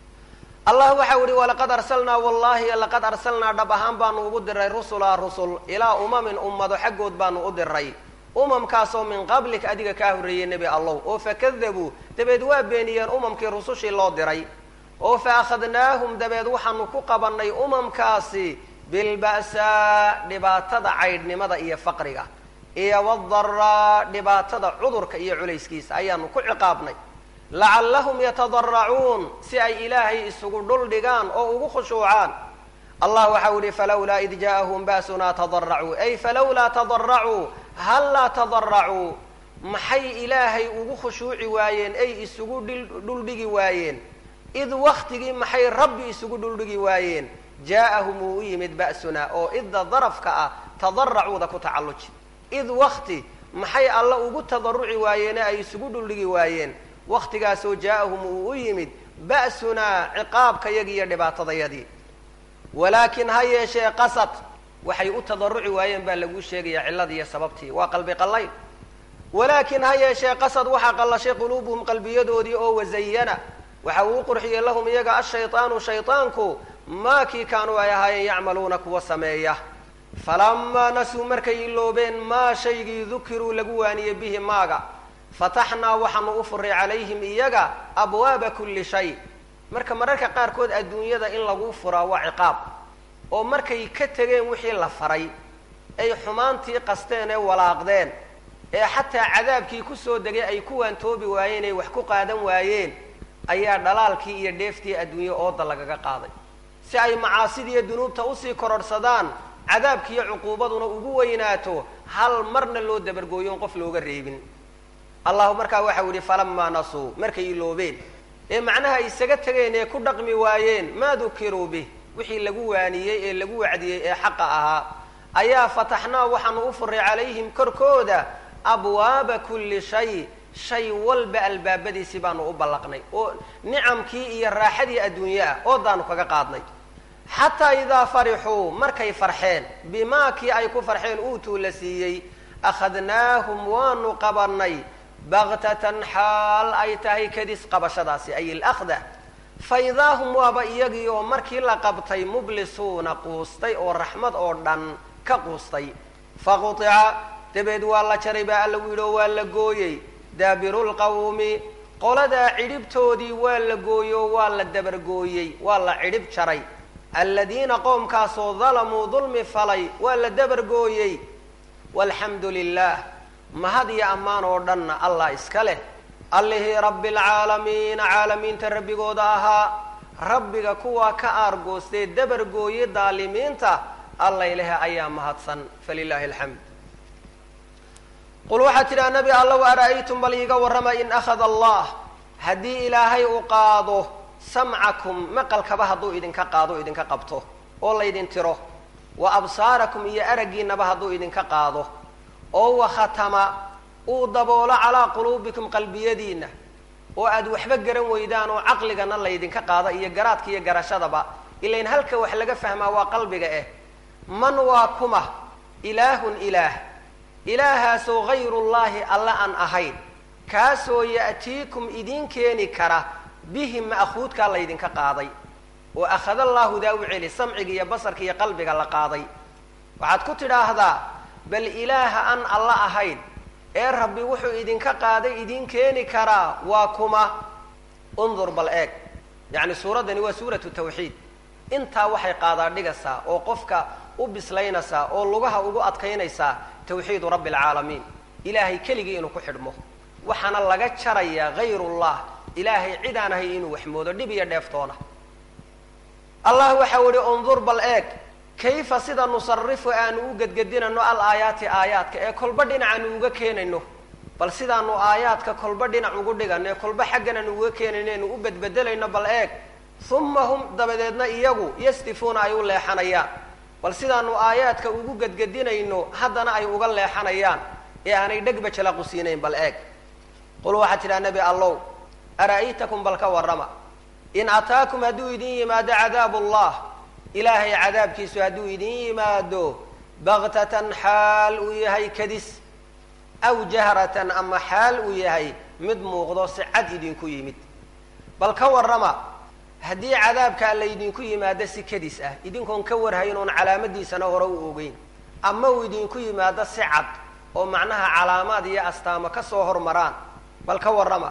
A: allah waxau ihi walaqad arsalnaa wallahi laqad arsalnaa dhab ahaan baanu ugu diray rusula rusul ilaa umamin ummado xaggood baanu u diray umamkaasoo min qablik adiga kaa horreeyey nebi allow oo fakadabuu dabeed waa beeniyeen umamkii rusushii loo diray oo fa akhadnaahum dabeed waxaanu ku qabannay umamkaasi bilba'saa dhibaatada caydhnimada iyo faqriga iyo wadaraa dhibaatada cudurka iyo culayskiisa ayaanu ku ciqaabnay lacallahum yatadaracuun si ay ilaahay isugu dhul dhigaan oo ugu khushuucaan allah waxau yihi falawlaa id ja'ahum ba'sunaa tadaracuu ay falawlaa tadaracuu hallaa tadaracuu maxay ilaahay ugu khushuuci waayeen ay isugu dhuldhigi waayeen id waktigii maxay rabbi isugu dhuldhigi waayeen jaa'ahum wuu u yimid ba'sunaa oo idda darafka ah tadaracuuda ku tacalluji id wakti maxay alla ugu tadaruci waayeene ay isugu dhuldhigi waayeen waktigaasoo jaa'ahum uu u yimid ba'sunaa ciqaabkayagii iyo dhibaatadayadii walaakin ha yeeshee qasad waxay u tadaruci waayeen baa laguu sheegaya cilladii iyo sababtii waa qalbi qallayn walaakin ha yeeshee qasad waxaa qallashay quluubuhum qalbiyadoodii oo wazayana waxa uu u qurxiyey lahum iyaga ashayطaanu shayطaanku maa kii kaanuu ay ahaayeen yacmaluuna kuwa sameeya falamaa nasuu markay iloobeen maa shaygii dukiruu lagu waaniyey bihi maaga fataxnaa waxaanu u furay calayhim iyaga abwaaba kulli shay marka mararka qaarkood adduunyada in lagu furaa waa ciqaab oo markay ka tegeen wixii la faray ay xumaantii qasteen ee walaaqdeen ee xataa cadaabkii kusoo degay ay ku waantoobi waayeen ay wax ku qaadan waayeen ayaa dhalaalkii iyo dheeftii adduunye ooda lagaga qaaday si ay macaasidiiyo dunuubta usii kororhsadaan cadaabkiiyo cuquubaduna ugu weynaato hal marna loo dabargooyo on qof looga reebin allahu markaa waxau yihi falamaa nasuu markay iloobeen ee macnaha isaga tegeen ee ku dhaqmi waayeen maa dukiruu bih wixii lagu waaniyey ee lagu wacdiyey ee xaqa ahaa ayaa fataxnaa waxaanu u furay calayhim korkooda abwaaba kulli shay shay walba albaabadiisii baanu u ballaqnay oo nicamkii iyo raaxadii adduunye ah oodaanu kaga qaadnay xataa idaa farixuu markay farxeen bimaa kii ay ku farxeen uutuu la siiyey akhadnaahum waanu qabanay baktatan xaal ay tahay kadis qabashadaasi ay ilakhda fa idaa hum waaba iyagii oo markii la qabtay mublisuuna quustay oo raxmad oo dhan ka quustay faqutica dabeed waa la jaray baa alla u yidhi oo waa la gooyey daabiru lqawmi qoladaa cidhibtoodii waa la gooyey oo waa la dabargooyey waa la cidhib jaray aladiina qoomkaasoo dalamuu dulmi falay waa la dabargooyey walxamdu lilah mahad iyo ammaan oo dhanna allah iska leh allihii rabbi alcaalamiina caalamiinta rabbigooda ahaa rabbiga kuwaa ka aargoostee dabargooye daalimiinta alla ilahe ayaa mahadsan falilaahi alxamd qul waxaad tidhaha nabi allow ara'aytum bal iiga warrama in akhada allah haddii ilaahay uu qaado samcakum maqalkaba hadduu idinka qaado idinka qabto oo laydin tiro wa absaarakum iyo araggiinaba hadduu idinka qaado oo wakhatama uu daboolo calaa quluubikum qalbiyadiinna oo aad waxba garan weydaan oo caqligana laydinka qaada iyo garaadka iyo garashadaba ilain halka wax laga fahmaa waa qalbiga eh man waa kuma ilaahun ilaah ilaahaasoo hayrullaahi alla aan ahayn kaasoo ya'tiikum idiin keeni kara bihi ma'khuudkaa laydinka qaaday oo akhada allaahu daa u celi samciga iyo basarka iyo qalbiga la qaaday waxaad ku tidhaahdaa bal ilaaha aan alla ahayn ee rabbi wuxuu idinka qaaday idiin keeni karaa waa kuma undur bal eeg yacni suuraddani waa suuratu tawxiid intaa waxay qaadaa dhigaysaa oo qofka u bislaynaysaa oo lugaha ugu adkaynaysaa tawxiidu rabbi alcaalamiin ilaahay keligii inuu ku xidhmo waxaana laga jarayaa hayrullah ilaahay cid aan ahay inuu waxmoodo dhib iyo dheeftoona allah waxau ihi undur bal eeg kayfa sida nusarifu aanu u gedgedinayno al aayaati aayaadka ee kolba dhinacaanu uga keenayno bal sidaanu aayaadka kolba dhinac ugu dhigano ee kolba xaggan aanu uga keenayno enu u bedbedelayno bal eeg uma hum dabadeedna iyagu yastifuuna ay u leexanayaan bal sidaanu aayaadka ugu gedgedinayno haddana ay uga leexanayaan ee aanay dhegba jalaqusiinayn bal eeg qul waxaad tidhaha nebi allow ara'aytakum bal ka warrama in ataakum hadduu idin yimaado cadaabu allah ilaahay cadaabkiisu hadduu idin yimaado baktatan xaal uu yahay kadis aw jahratan ama xaal uu yahay mid muuqdo si cad idinku yimid bal ka warrama haddii cadaabkaa laydinku yimaado si kadis ah idinkoon ka warhayn oon calaamadiisana hore u ogeyn ama uu idinku yimaado si cad oo macnaha calaamaad iyo astaamo ka soo hormaraan bal ka warrama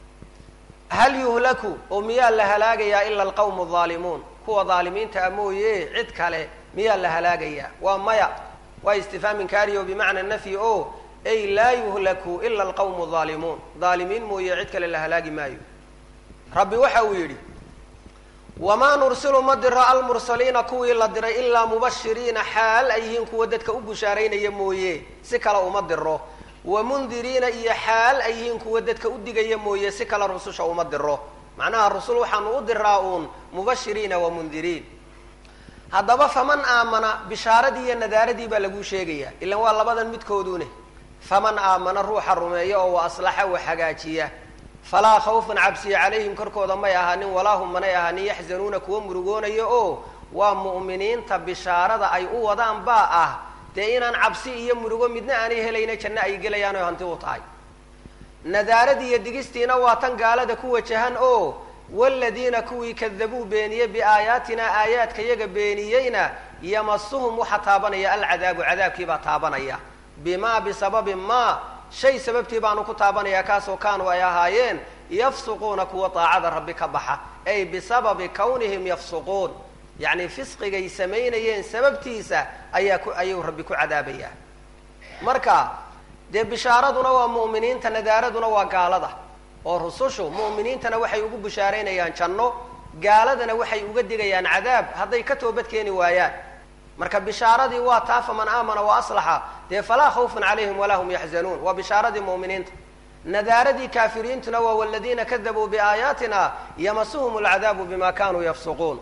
A: hal yuhlaku oo miyaa la halaagayaa ila alqawmu aldaalimuun kuwa daalimiinta a mooye cid kale miyaa la halaagayaa waa maya waa istifhaam inkaariyo bimacna nafyi o ay laa yuhlaku ila alqawmu aldaalimuun daalimiin mooye cid kale la halaagi maayo rabbi waxa uu yidhi wamaa nursilu ma diro almursaliina kuwii la diray ilaa mubashiriina xaal ay yihiin kuwa dadka u bushaaraynaya mooye si kale uma diro wamundiriina iyo xaal ay yihiin kuwa dadka u digaya mooye si kale rususha uma diro macnaha rusul waxaanu u diraa uun mubashiriina wa mundiriin haddaba faman aamana bishaaradii iyo nadaaradii baa laguu sheegayaa ilan waa labadan midkoodune faman aamana ruuxa rumeeya oo wa aslaxa wa hagaajiya falaa khawfun cabsiya calayhim korkooda may ahaanin walaa hum manay ahaanin yaxzanuuna kuwa murugoonaya oo waa mu'miniinta bishaarada ay u wadaan baa ah dee inaan cabsi iyo murugo midna aanay helayna janno ay gelayaan oy hanti u tahay nadaaradii iyo digistiina waa tan gaalada ku wajahan oo waladiina kuwii kadabuu beeniye biaayaatina aayaadka yaga beeniyeyna yamasuhum waxaa taabanaya alcadaabu cadaabkiibaa taabanaya bimaa bisababi maa shay sababtii baanu ku taabanayaa kaasoo kaanuu ay ahaayeen yafsuquuna kuwa daacada rabbi ka baxa ay bisababi kawnihim yafsuquun yacni fisqigay samaynayeen sababtiisa ayaa ku ayuu rabbi ku cadaabayaa marka dee bishaaraduna waa mu'miniinta nadaaraduna waa gaalada oo rusushu mu'miniintana waxay ugu bushaaraynayaan janno gaaladana waxay uga digayaan cadaab hadday ka toobad keeni waayaan marka bishaaradii waa taa faman aamana wa aslaxa dee falaa khawfun calayhim walaa hum yaxzanuun waa bishaaradii mu'miniinta nadaaradii kaafiriintuna waa waladiina kadabuu biaayaatina yamasuhum alcadaabu bima kanuu yafsuquun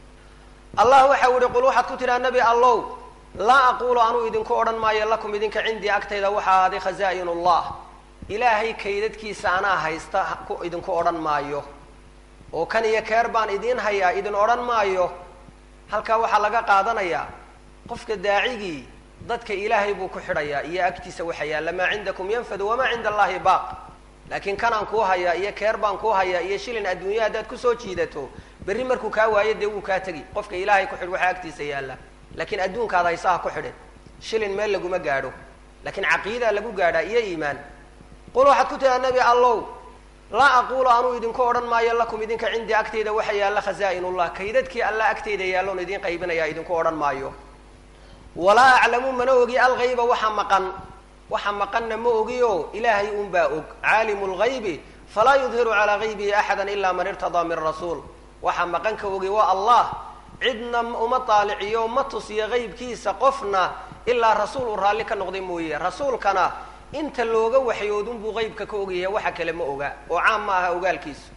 A: allah waxa u ihi qul waxaad ku tidhaha nebi allow laa aquulu anuu idinku odhan maayo lakum idinka cindii agtayda waxa ahaaday khaza'in ullah ilaahay kaydadkiisa anaa haysta idinku odhan maayo oo kan iyo keer baan idiin hayaa idin odhan maayo halkaa waxaa laga qaadanayaa qofka daacigii dadka ilaahay buu ku xidhayaa iyo agtiisa waxa yaalla maa cindakum yanfadu wamaa cinda allahi baaq laakiin kanaan kuu hayaa iyo keer baan kuu hayaa iyo shilin adduunya haddaad kusoo jiidato berri markuu kaa waayo dee wuu kaa tegi qofka ilaahay ku xidh waxaa agtiisa yaalla laakiin adduunkaada haysaha ku xidhin shilin meel laguma gaadho laakiin caqiidaa lagu gaadhaa iyo iimaan qul waxaad ku tiraa nebi allow laa aquulu anuu idinku odhan maayo lakum idinka cindii agteyda waxa yaalla khaza'inullah kaydadkii alla agteyda yaalloon idiin qaybinayaa idinku odhan maayo walaa aclamu mana ogi algayba waxa maqan waxa maqanna ma ogiyo ilaahay unbaa og caalimu lgaybi falaa yudhiru calaa gaybihi axada ila man irtadaa min rasuul waxa maqan ka ogi waa allah cidna uma taaliciyo ma tusiyo qaybkiisa qofna ilaa rasuul uu raalli ka noqday mooye rasuulkana inta looga waxyoodunbuu qaybka ka ogyahay waxa kale ma oga oo caam ma aha ogaalkiisu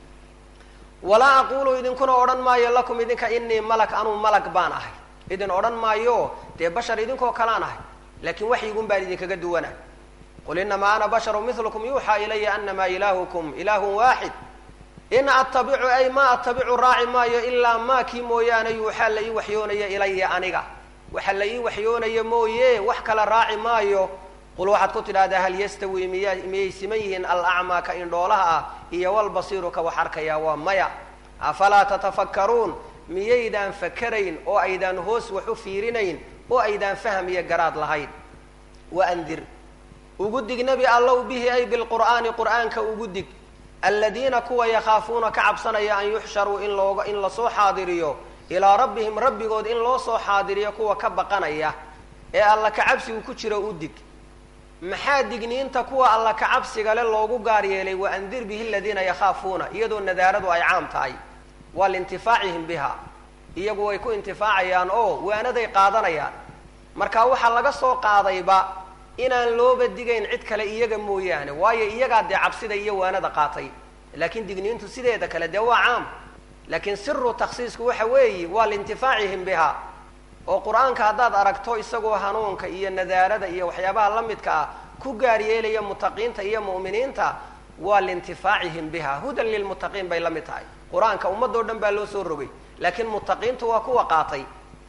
A: walaa aquulu idinkuna odhan maayo lakum idinka inii malak anuu malag baan ahay idin odhan maayo dee bashar idinkoo kalaan ahay laakiin waxyigun baan idinkaga duwana qul inamaa ana basharu milukum yuuxaa ilaya anamaa ilaahukum ilaahun waaxid in attabicu ay ma attabicu raaci maayo ilaa maa kii mooyaane yuuxaa la ii waxyoonaya ilaya aniga waxa la ii waxyoonaya mooye wax kala raaci maayo qul waxaad ku tidhahdaa hal yastawi miya miyay siman yihiin alacmaa ka indhoolaha ah iyo walbasiiru ka wax arkaya waa maya afalaa tatafakkaruun miyaydaan fakarayn oo aydaan hoos wax u fiirinayn oo aydaan faham iyo garaad lahayn waandir ugu dig nebi allow bihi ay bilqur'aani qur'aanka ugu dig aladiina kuwa yakhaafuuna ka cabsanaya an yuxsharuu in looga in lasoo xaadiriyo ilaa rabbihim rabbigood in loo soo xaadiriyo kuwa ka baqanaya ee alla kacabsigu ku jiro u dig maxaa digniinta kuwa alla kacabsiga le loogu gaar yeelay waandir bihi aladiina yakhaafuuna iyadoo nadaaradu ay caam tahay waa liintifaacihim biha iyagu way ku intifaacayaan oo waanaday qaadanayaan marka waxaa laga soo qaadayba inaan looba digayn cid kale iyaga mooyaane waayo iyagaa dee cabsida iyo waanada qaatay laakiin digniintu sideeda kale dee waa caam laakiin siru takhsiisku waxa weeye waa liintifaacihim biha oo qur-aanka haddaad aragto isagoo hanuunka iyo nadaarada iyo waxyaabaha la midka ah ku gaar yeelaya mutaqiinta iyo mu'miniinta waa liintifaacihim biha hudan lilmuttaqiin bay la mid tahay qur-aanka ummadoo dhan baa loo soo rogay laakiin muttaqiintu waa kuwa qaatay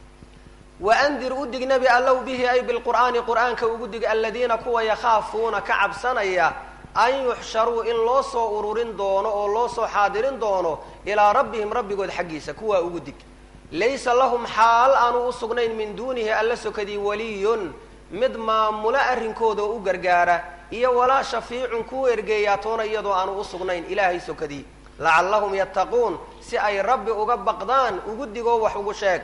A: waandir u dig nebi allow bihi ay bilqur'aani qur'aanka ugu dig aladiina kuwa yakhaafuuna ka cabsanaya an yuxsharuu in loo soo ururin doono oo loo soo xaadirin doono ilaa rabbihim rabbigood xaggiisa kuwaa ugu dig laysa lahum xaal aanu u sugnayn min duunihi alla sokadii waliyun mid maamulo arrinkooda oo u gargaara iyo walaa shafiicun kuu ergeeyaa toona iyadoo aanu u sugnayn ilaahay sokadii lacallahum yattaquun si ay rabbi uga baqdaan ugu digoo wax ugu sheeg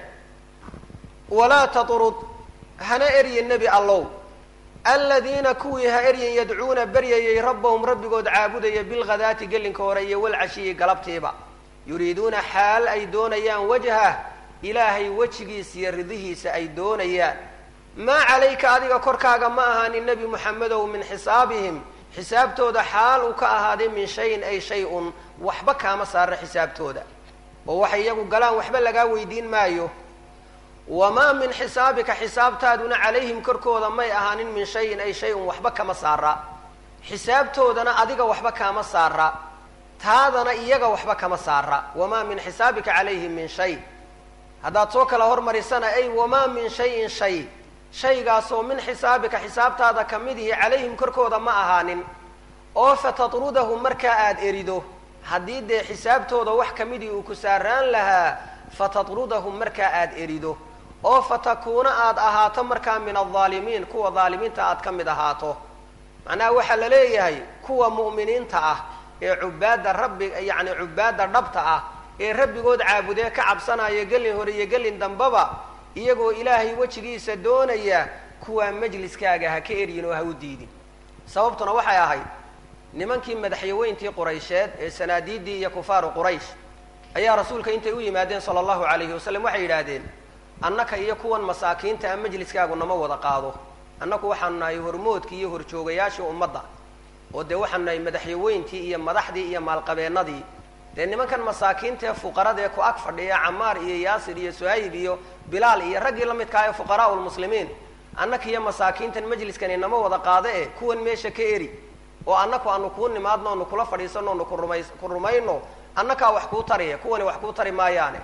A: walaa tatrud hana eryin nebi allow aladiina kuwii ha eryin yadcuuna baryayay rabbahum rabbigood caabudaya bilghadaati gelinka hore iyo walcashiyi galabtiiba yuriiduuna xaal ay doonayaan wajhah ilaahay wejigiisa iyo ridihiisa ay doonayaan maa calayka adiga korkaaga ma ahaanin nebi moxamedow min xisaabihim xisaabtooda xaal uu ka ahaaday min shayin ay shay-un waxba kaama saara xisaabtooda oo waxay iyagu galaan waxba lagaa weydiin maayo wamaa min xisaabika xisaabtaaduna calayhim korkooda may ahaanin min shayin ay shay-un waxba kama saara xisaabtoodana adiga waxba kaama saara taadana iyaga waxba kama saara wamaa min xisaabika calayhim min shay haddaad soo kala hormarisana ay wamaa min shayin shay shaygaasoo min xisaabika xisaabtaada ka mid ihi calayhim korkooda ma ahaanin oo fatatrudahu markaa aada erido haddii dee xisaabtooda wax kamidii uu ku saaraan lahaa fatatrudahum markaa aada erido oo fatakuuna aada ahaato markaa min aldaalimiin kuwa daalimiinta aad ka mid ahaato macnaha waxaa la leeyahay kuwa mu'miniinta ah ee cubaadda rabbi yacni cubaadda dhabta ah ee rabbigood caabudee ka cabsanaya gelin hore iyo gelin dambaba iyagoo ilaahay wejigiisa doonaya kuwaa majliskaaga ha ka eryin oo ha u diidin sababtuna waxay ahayd nimankii madaxyaweyntii quraysheed ee sanaadiiddii iyo kufaaru quraysh ayaa rasuulka intay u yimaadeen sala allahu calayhi wasalam waxay yidhaahdeen annaka iyo kuwan masaakiinta a majliskaagu nama wada qaado annaku waxaanu nahay hormoodkii iyo horjoogayaashii ummadda oo dee waxaanu nahay madaxyaweyntii iyo madaxdii iyo maalqabeennadii dee nimankan masaakiinta ee fuqarada ee ku ag fadhiya camaar iyo yaasir iyo suhayb iyo bilaal iyo raggii la midkaa ee fuqaraau lmuslimiin annaka iyo masaakiintan majliskani nama wada qaado e kuwan meesha ka eri oo annaku aanu kuu nimaadno onu kula fadhiisano onu kurumay ku rumayno annakaa wax kuu tariya kuwani wax kuu tari maayaane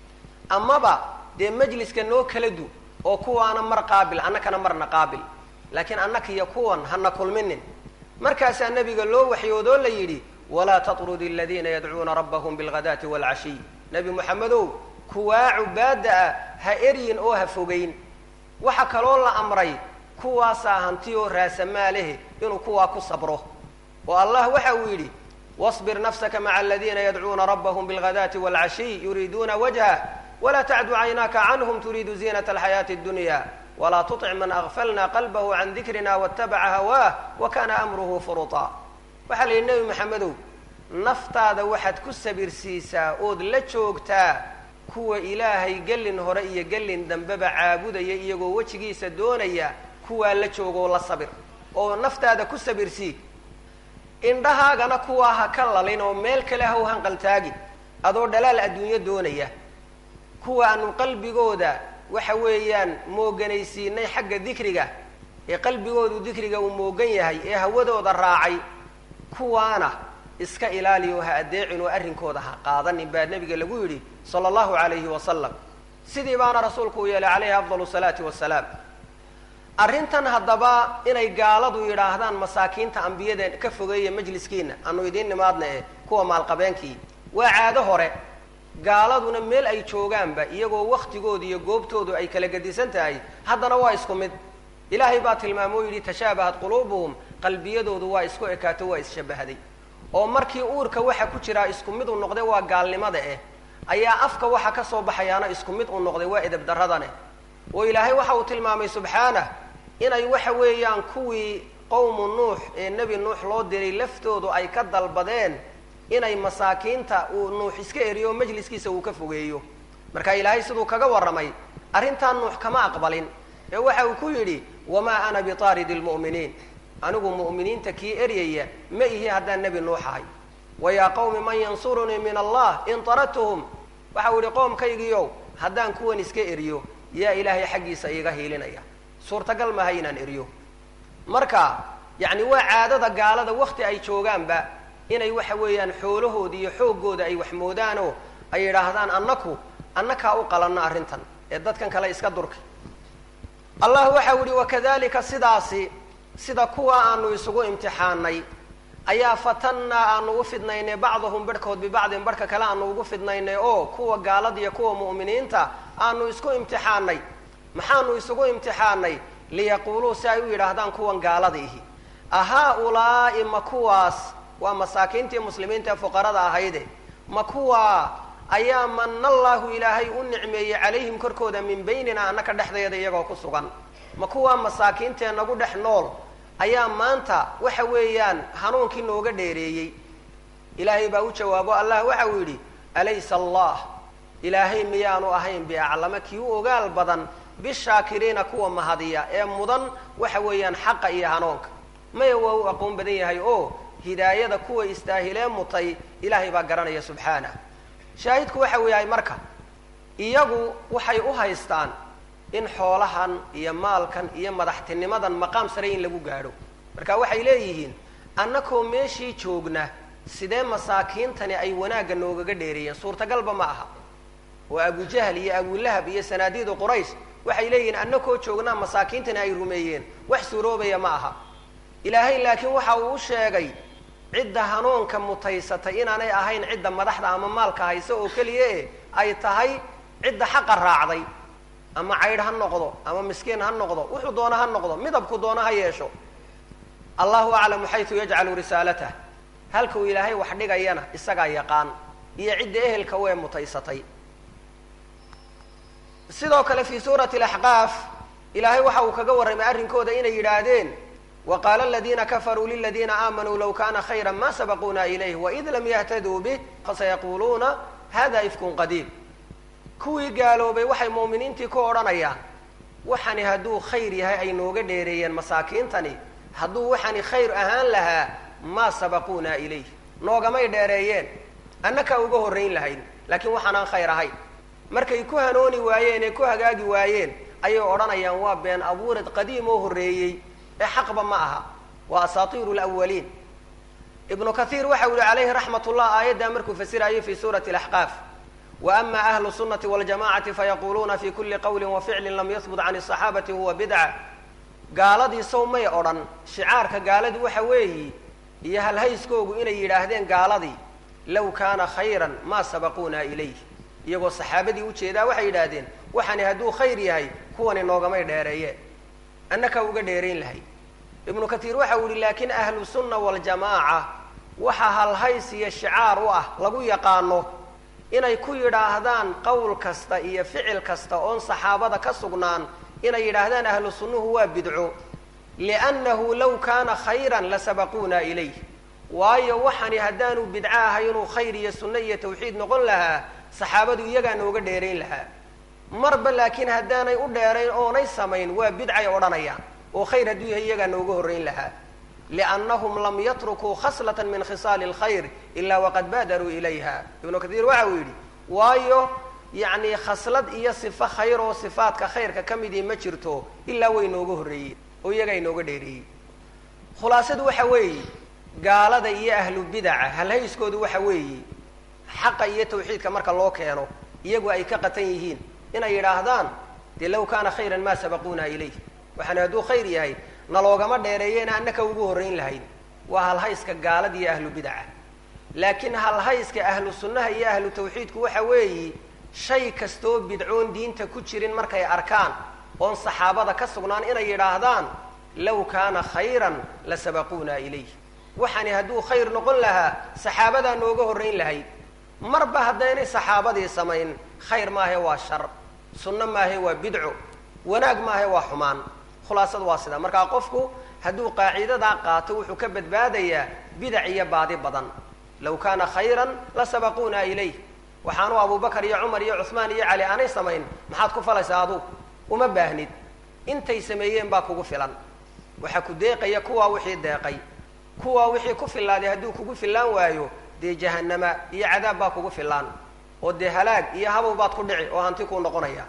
A: amaba dee majliska noo kala du oo kuwaana mar qaabil annakana marna qaabil laakiin annaka iyo kuwan hana kulminin markaasaa nabiga loo waxyoodoo la yidhi walaa tatrudi aladiina yadcuuna rabbahum bilghadaati waalcashiy nebi moxamedow kuwaa cubaadda ah ha eryin oo ha fogeyn waxaa kaloo la amray kuwaasaa hanti oo raasamaalehe inuu kuwaa ku sabro oo allah waxa uu yidhi wasbir nafsaka maca aladiina yadcuuna rabbahum bilghadaati waalcashiy yuriiduuna wajhah wla tacdu caynaaka canhm turiidu ziinat alxayaati اdunya walaa tuطic man agfalna qalbahu can dikrina watabaca hawaah wa kana amruhu furuطa waxaa la yidhi nebi maxamedow naftaada waxaad ku sabirsiisaa ood la joogtaa kuwa ilaahay gelin hore iyo gelin dambeba caabudaya iyagoo wejigiisa doonaya kuwaa la joogoo la sabir oo naftaada ku sabirsii indhahaagana kuwaa ha ka lalin oo meel kale ha u hanqaltaagin adoo dhalaal adduunyo doonaya kuwa aanu qalbigooda waxa weeyaan mooganaysiinay xagga dikriga ee qalbigoodu dikriga uu moogan yahay ee hawadooda raacay kuwaana iska ilaaliyo ha adeecin oo arrinkooda ha qaadanin baa nebiga lagu yidhi sala allahu calayhi wasalam sidii baana rasuulku u yeelay calayhi afdal salaati wasalaam arrintan haddaba inay gaaladu yidhaahdaan masaakiinta ambiyada ka fogeeya majliskiina aanu idiin nimaadna eh kuwa maalqabeenkii waa caado hore gaaladuna meel ay joogaanba iyagoo waktigooda iyo goobtoodu ay kala gedisan tahay haddana waa isku mid ilaahay baa tilmaamo o yidhi tashaabahat quluubuhum qalbiyadoodu waa isku ekaato waa isshabahday oo markii uurka waxa ku jiraa isku mid uu noqday waa gaalnimada eh ayaa afka waxa ka soo baxayaana isku mid uu noqday waa edeb darradane oo ilaahay waxa uu tilmaamay subxaanah inay waxa weeyaan kuwii qowmu nuux ee nebi nuux loo diray laftoodu ay ka dalbadeen inay masaakiinta uu nuux iska eriyo o majliskiisa uu ka fogeeyo marka ilaahay siduu kaga warramay arrintaa nuux kama aqbalin ee waxa uu ku yidhi wamaa ana bitaaridi lmu'miniin anigu mu'miniinta kii eryaya ma ihi haddaan nebi nuux ahay wa yaa qawmi man yansurunii min allah in taradtuhum waxa uu yihi qoomkaygiiow haddaan kuwan iska eriyo yaa ilaahay xaggiisa iiga hiilinaya suurtagal maaha inaan eriyo marka yacni waa caadada gaalada wakti ay joogaanba inay waxa weeyaan xoolahooda iyo xooggooda ay wax moodaanoo ay yidhaahdaan annaku annakaa u qalanno arrintan ee dadkan kale iska durka allah waxa u yihi wakadalika sidaasi sida kuwa aanu isugu imtixaanay ayaa fatannaa aanu u fidnaynay bacdahum barhkood bibacdin barhka kale aanu ugu fidnaynay oo kuwa gaalada iyo kuwa mu'miniinta aanu isku imtixaanay maxaanu isugu imtixaanay liyaquuluu si ay u yidhaahdaan kuwan gaalada ihi ahaa-ulaa'i ma kuwaas waa masaakiintii muslimiinta ee fuqarada ahayde ma kuwaa ayaa mana allaahu ilaahay u nicmeeyey calayhim korkooda min baynina annaka dhexdeeda iyagoo ku sugan ma kuwaa masaakiintee nagu dhex nool ayaa maanta waxa weeyaan hanuunkii nooga dheereeyey ilaahay baa u jawaabo allah waxa uu yidhi alaysa allah ilaahay miyaanu ahayn biaclama kii u ogaal badan bishaakiriina kuwa mahadiya ee mudan waxa weeyaan xaqa iyo hanuunka maya waa u aqoon badan yahay oo hidaayada kuwa istaahilee mutay ilaahay baa garanaya subxaanah shaahidku waxa uu yahay marka iyagu waxay u haystaan in xoolahan iyo maalkan iyo madaxtinimadan maqaam sare in lagu gaadho marka waxay leeyihiin annakoo meeshii joogna sidee masaakiintani ay wanaagga noogaga dheereeyeen suurtagalba ma aha oo abujahl iyo abulahab iyo sanaadiidu quraysh waxay leeyihiin annakoo joognaa masaakiintani ay rumeeyeen wax suuroobaya ma aha ilaahay laakiin waxa uu u sheegay cidda hanuunka mutaysatay inaanay ahayn cidda madaxda ama maalka haysa oo keliya e ay tahay cidda xaqa raacday ama caydh ha noqdo ama miskiin ha noqdo wuxuu doona ha noqdo midabku doona ha yeesho allahu aclamu xaytu yajcalu risaalatah halkuu ilaahay wax dhigayana isagaa yaqaan iyo cidda ehelka wee mutaysatay sidoo kale fii suurati alaxqaaf ilaahay waxa uu kaga warramay arrinkooda inay yidhaahdeen wa qaala aladiina kafaruu liladiina aamanuu low kana khayra ma sabaquuna ilayh waid lam yahtaduu bih fasayaquuluuna hada ifkun qadiim kuwii gaaloobay waxay mu'miniintii ku odhanayaan waxani hadduu khayr yahay ay nooga dheereeyeen masaakiintani hadduu waxani khayr ahaan lahaa maa sabaquuna ilayh noogamay dheereeyeen annakaa uga horrayn lahayn laakiin waxaanaan khayr ahayn markay ku hanooni waayeen ee ku hagaagi waayeen ayay odhanayaan waa been abuureed qadiim oo horreeyey ee xaqba ma aha waa asaatiiru lawaliin ibnu kathiir waxa u yihi calayhi raxmat ullah aayaddaa markuu fasirayay fi suurati alaxqaaf wa ama ahlu sunnati waljamacati fayaquluuna fi kuli qawlin wa ficlin lam yahbut can asaxaabati huwa bidca gaaladii sow may odhan shicaarka gaaladii waxa weeyi iyo halhayskoogu inay yidhaahdeen gaaladii low kaana khayran maa sabaquuna ilayh iyagoo saxaabadii ujeedaa waxay yidhaahdeen waxani hadduu khayr yahay kuwani noogamay dheereeyeen annakaa uga dheerayn lahay ibnu katiir waxa uu yihi laakin ahlu sunna waljamaaca waxa halhays iyo shicaar u ah lagu yaqaano inay ku yidhaahdaan qowl kasta iyo ficil kasta oon saxaabada ka sugnaan inay yidhaahdaan ahlu sunnuhu waa bidco liannahu law kaana khayran lasabaquuna ilayh waayo waxani haddaanu bidco ahay inuu khayr iyo sunno iyo tawxiid noqon lahaa saxaabadu iyagaa nooga dheerayn lahaa marba laakiin haddaanay u dheerayn oonay samayn waa bidcay odhanayaan oo khayr hadduu yahay iyagaa nooga horrayn lahaa liannahum lam yatrukuu khaslatan min khisaali alkhayr ilaa waqad baadaruu ilayha ibnu katiir waxa uu yidhi waayo yacni khaslad iyo sifo khayr oo sifaadka khayrka ka midii ma jirto ilaa way nooga horreeyeen oo iyagaa inooga dheereeyey khulaasadu waxa weeye gaalada iyo ahlu bidaca halhayskoodu waxa weeye xaqa iyo tawxiidka marka loo keeno iyagu ay ka qatan yihiin inay yidhaahdaan dee low kaana khayran maa sabaquuna ilayh waxaana hadduu khayr yahay naloogama dheereeyeena annaka ugu horrayn lahayn waa halhayska gaalada iyo ahlu bidaca laakiin halhayska ahlu sunnaha iyo ahlu tawxiidku waxa weeyi shay kastoo bidcoon diinta ku jirin markay arkaan oon saxaabada ka sugnaan inay yidhaahdaan low kaana khayran la sabaquuna ilayh waxani hadduu khayr noqon lahaa saxaabadaa nooga horrayn lahayd marba haddaynay saxaabadii samayn khayr maahe waa shar sunno maahe waa bidco wanaag maahe waa xumaan khulaasadu waa sidaa markaa qofku hadduu qaaciidadaa qaato wuxuu ka badbaadayaa bidac iyo baadi badan low kaana khayran la sabaquuna ilayh waxaanu abubakar iyo cumar iyo cuhmaan iyo cali aanay samayn maxaad ku falaysaa aduu uma baahnid intay sameeyeen baa kugu filan waxaa ku deeqaya kuwaa wixii deeqay kuwaa wixii ku fillaaday hadduu kugu fillaan waayo dee jahanama iyo cadaab baa kugu fillaan oo dee halaag iyo habow baad ku dhici oo hanti kuu noqonaya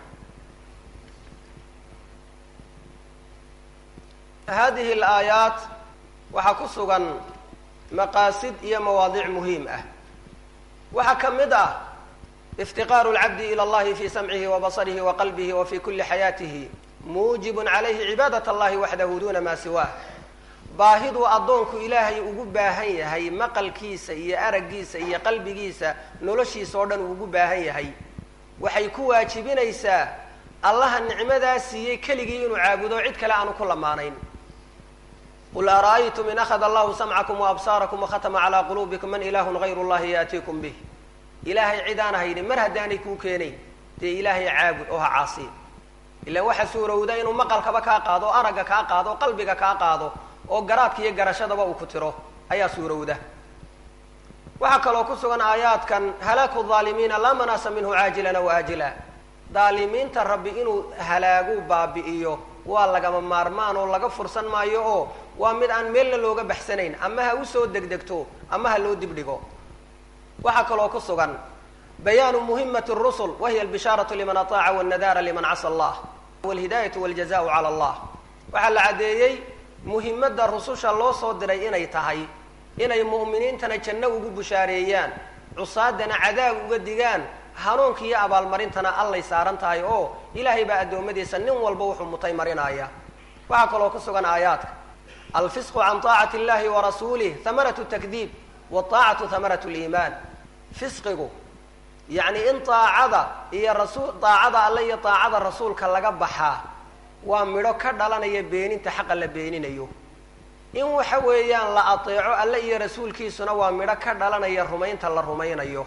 A: hadihi alaayaat waxaa ku sugan maqaasid iyo mawaadiic muhiim ah waxaa ka mid ah iftiqaaru lcabdi ila allahi fi samcihi wa basarihi wa qalbihi wa fi kuli xayaatihi muujibun calayhi cibaadat allahi waxdahu duna maa siwaah baahiduu addoonku ilaahay ugu baahan yahay maqalkiisa iyo araggiisa iyo qalbigiisa noloshiisa oo dhan uu ugu baahan yahay waxay ku waajibinaysaa allaha nicmadaa siiyey keligii inuu caabudo cid kale aanu ku lamaanayn qul ara'aytum in akhada allahu samcakum waabsaarakum wakhatama calaa quluubikum man ilaahun gayru llahi yaatiikum bih ilaahay cid aan haynin mar haddaanay kuu keenayn dee ilaahay caabud oo ha caasiin ilaan waxa suurowda inuu maqalkaba kaa qaado o aragga kaa qaado o qalbiga kaa qaado oo garaadka iyo garashadaba uu ku tiro ayaa suurowda waxaa kaloo ku sugan aayaadkan halaaku haalimiina laa manaasa minhu caajilan aw aajila daalimiinta rabbi inuu halaagu baabi'iyo waa lagama maarmaan oo laga fursan maayo oo waa mid aan meelna looga baxsanayn ama ha usoo degdegto ama ha loo dibdhigo waxaa kaloo ku sugan bayaanu muhimati rusul wahiya albishaaratu liman ataaca wannadaara liman casa allah walhidaayatu waljazau cala allah waxaa la caddeeyey muhimadda rususha loo soo diray inay tahay inay mu'miniintana janno ugu bushaareeyaan cusaadana cadaab uga digaan hanuunka iyo abaalmarintana allay saaran tahay oo ilaahay baa addoommadiisa nin walba wuxuu mutay marinaya waxaa kaloo ku sugan aayaadka alfisqu can taacati illahi wa rasuulih hamaratu takdiib wataacatu hamaratu liimaan fisqigu yacni in taacada iyo rasul taacada alle iyo taacada rasuulka laga baxaa waa midho ka dhalanaya beeninta xaqa la beeninayo in waxa weeyaan la ateeco alle iyo rasuulkiisuna waa midho ka dhalanaya rumaynta la rumaynayo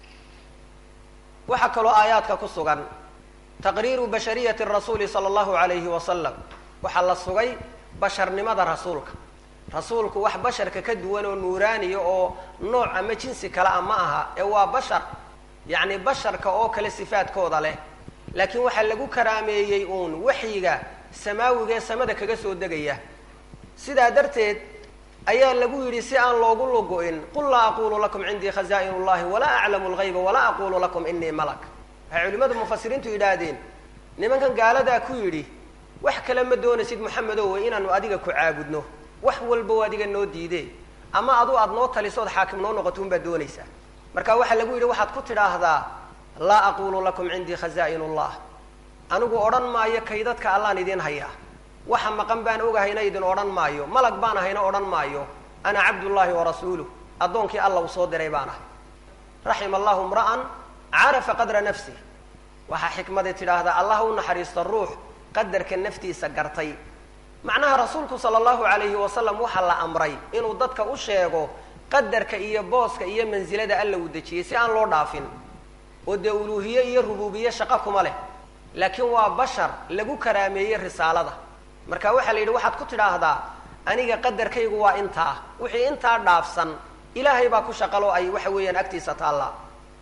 A: waxaa kaloo aayaadka ku sugan taqriiru bashariyati rasuuli sala allahu alayhi wasalam waxaa la sugay basharnimada rasuulka rasuulku wax basharka ka duwan oo nuuraaniya oo nooc ama jinsi kale a ma aha ee waa bashar yacni basharka oo kale sifaadkooda leh laakiin waxaa lagu karaameeyey uun waxyiga samaawiga ee samada kaga soo degaya sidaa darteed ayaa lagu yidhi si aan loogu lugo-in qul laa aqulu lakum cindii khaza'in اllahi walaa aclamu lgayba walaa aqulu lakum inii malak waxay culimada mufasiriintu yidhaahdeen nimankan gaaladaa ku yidhi wax kale ma doonaysid moxamedow inaanu adiga ku caabudno wax walba adiga noo diide ama adu aad noo talisood xaakim noo noqoto unbaad doonaysaa marka waxaa lagu yidhi waxaad ku tidhaahdaa laa aqulu lakum cindii khaza'in ullah anigu odhan maayo kaydadka allaan idin hayaa waxa maqan baan ogahayna idin odhan maayo malag baan ahayna odhan maayo ana cabdullaahi warasuuluh addoonkii alla uu soo diray baan ahay raxima allahu imra'an carafa qadra nafsih waxaa xikmadii tidhaahdaa allah u naxariista ruux qadarka naftiisa gartay macnaha rasuulku sala allahu calayhi wasalam waxaa la amray inuu dadka u sheego qadarka iyo booska iyo mansilada alla uu dejiyey si aan loo dhaafin oo dee uluuhiye iyo rubuubiye shaqo kuma leh laakiin waa bashar lagu karaameeyey risaalada marka waxaa la yidhi waxaad ku tidhaahdaa aniga qadarkaygu waa intaa wixii intaa dhaafsan ilaahay baa ku shaqaloo ay waxa weeyaan agtiisa taallaa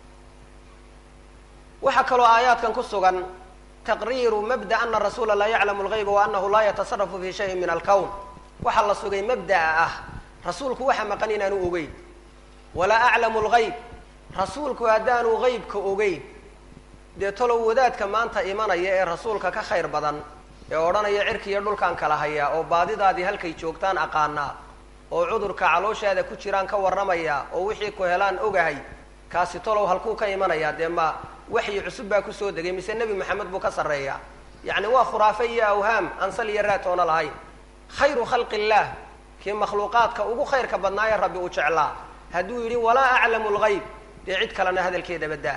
A: waxaa kaloo aayaadkan ku sugan taqriiru mabda ana rasuula laa yaclamu lgayba wa anahu laa yatasarafu fi shayin min alkown waxaa la sugay mabda'a ah rasuulku waxa maqan inaanu ogeyn walaa aclamu lgayb rasuulku haddaanu gaybka ogeyn dee talow wadaadka maanta imanaya ee rasuulka ka khayr badan ee odhanaya cirki iyo dhulkaan kala hayaa oo baadidaadii halkay joogtaan aqaanaa oo cudurka calooshaada ku jiraan ka warramaya oo wixii ku helaan ogahay kaasi talow halkuu ka imanayaa dee ma waxyi cusub baa kusoo degay mise nebi maxamed buu ka sarreeyaa yacni waa khuraafe iyo awhaam aan sal iyo raatoona lahayn khayru khalqi illaah kii makhluuqaadka ugu khayrka badnaaye rabbi uu jeclaa hadduu yidhi walaa aclamu lgayb dee cid kalena hadalkeeda baddaa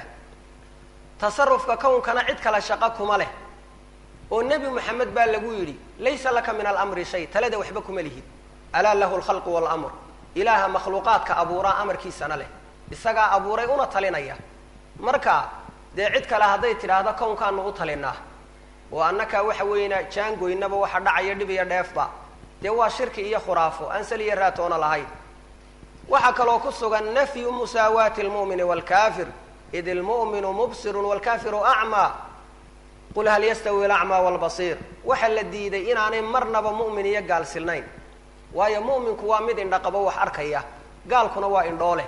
A: tasarufka kownkana cid kale shaqo kuma leh oo nebi moxamed baa lagu yidhi laysa laka min alamri shay talada waxba kuma lihid alaa lahu lkhalqu waalamr ilaaha makhluuqaadka abuuraa amarkiisana leh isagaa abuuray una talinaya marka dee cid kale hadday tidhaahdo kownkaanu u talinaa oo annakaa waxa weeyna jaangoynaba waxa dhacaya dhib iyo dheefba dee waa shirki iyo khuraafo aan sal iyo raatoona lahayn waxaa kaloo ku sugan nafyu musaawaati almu'mini waalkafir id ilmu'minu mubsirun waalkafiru acmaa qul hal yastawi alacmaa waalbasiir waxaa la diiday inaanay marnaba mu'min iyo gaal silnayn waayo mu'minku waa mid indhaqabo wax arkaya gaalkuna waa indhoole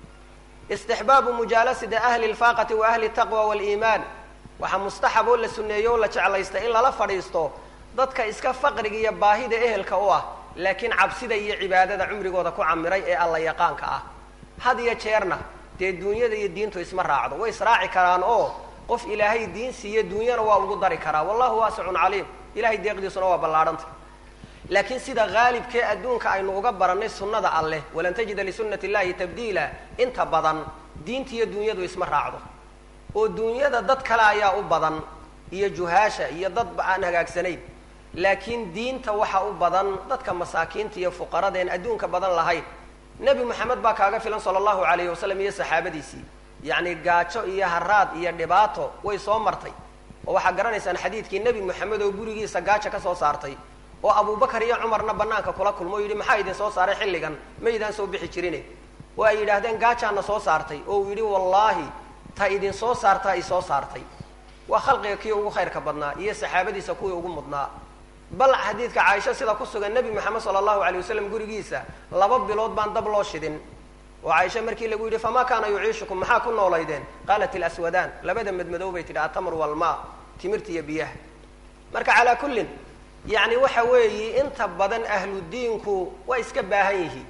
A: istixbaabu mujaalasati ahli lfaaqati wa ahli taqwa waliimaan waxaa mustaxab oo la sunneeyo oo la jeclaysta in lala fadhiisto dadka iska faqriga iyo baahida ehelka u ah laakiin cabsida iyo cibaadada cumrigooda ku camiray ee alla yaqaanka ah had iyo jeerna dee duunyada iyo diintu isma raacdo way israaci karaan oo qof ilaahay diin siiyo duunyana waa ugu dari karaa wallahu waasicun caliim ilahay deeqdiisuna waa ballaahanta laakiin sida haalibkee adduunka aynu uga barannay sunnada alleh walan tajida lisunati illahi tabdiila inta badan diinta iyo duunyadu isma raacdo oo duunyada dad kale ayaa u badan iyo juhaasha iyo dadba aan hagaagsanayn laakiin diinta waxa u badan dadka masaakiinta iyo fuqaradeen adduunka badan lahayn nebi moxamed baa kaaga filan sala allahu alayhi wasalam iyo saxaabadiisii yacni gaajo iyo haraad iyo dhibaato way soo martay oo waxaa garanaysaan xadiidkii nebi moxamed oo gurigiisa gaajo ka soo saartay oo abubakar iyo cumarna banaanka kula kulmo o yidhi maxaa idin soo saaray xilligan maydaan soo bixi jirine oo ay yidhaahdeen gaajaana soo saartay oo uu yidhi wallaahi ta idin soo saartaa i soo saartay waa khalqiga kii ugu khayrka badnaa iyo saxaabadiisa kuwii ugu mudnaa bal xadiidka caaisha sida ku sugan nebi moxamed sala allahu alay wasalam gurigiisa laba bilood baan dab loo shidin oo caaisha markii lagu yidhi famaa kaana yuciishukum maxaa ku noolaydeen qaalat ilaswadaan labada madmadow bay tidhi atamr walmaa timirta iyo biyaha marka calaa kullin yacni waxa weeyi inta badan ahludiinku waa iska baahan yihiin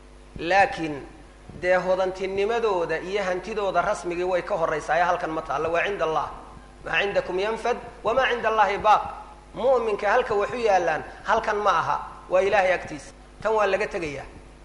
A: laakiin dee hodantinimadooda iyo hantidooda rasmigii way ka horraysaaye halkan ma taallo waa cinda allah maa cindakum yanfad wamaa cinda allahi baaq mu'minka halka waxu yaallaan halkan ma aha waa ilaahay agtiisa tan waa laga tegayaa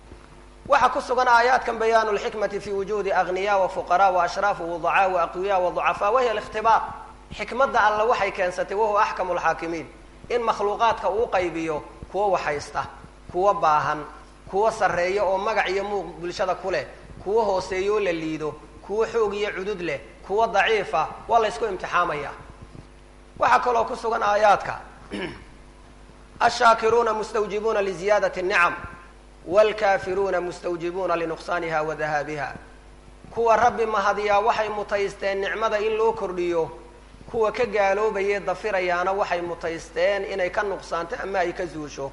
A: waxaa ku sugan aayaadkan bayaanu lxikmati fi wujuudi agniya wa fuqaraa wa ashraaf wudacaa wa aqwiya wa ducafaa wahiya alikhtibaar xikmadda alle waxay keensatay wahuwa axkamu lxaakimiin in makhluuqaadka uu qaybiyo kuwo waxaysta kuwo baahan kuwo sarreeya oo magac iyo muuq bulshada ku leh kuwo hooseeyo oo la liido kuwo xoog iyo cudud leh kuwo daciifa waa la ysku imtixaamaya waxaa kaloo ku sugan aayaadka ashaakiruuna mustawjibuuna liziyaadati الnicam wاlkaafiruuna mustawjibuuna linuqsaaniha wa dahaabiha kuwa rabbi mahadiyaa waxay mutaysteen nicmada in loo kordhiyo kuwa ka gaaloobayee dafirayaana waxay mutaysteen inay ka nuqsaanto ama ay ka zuusho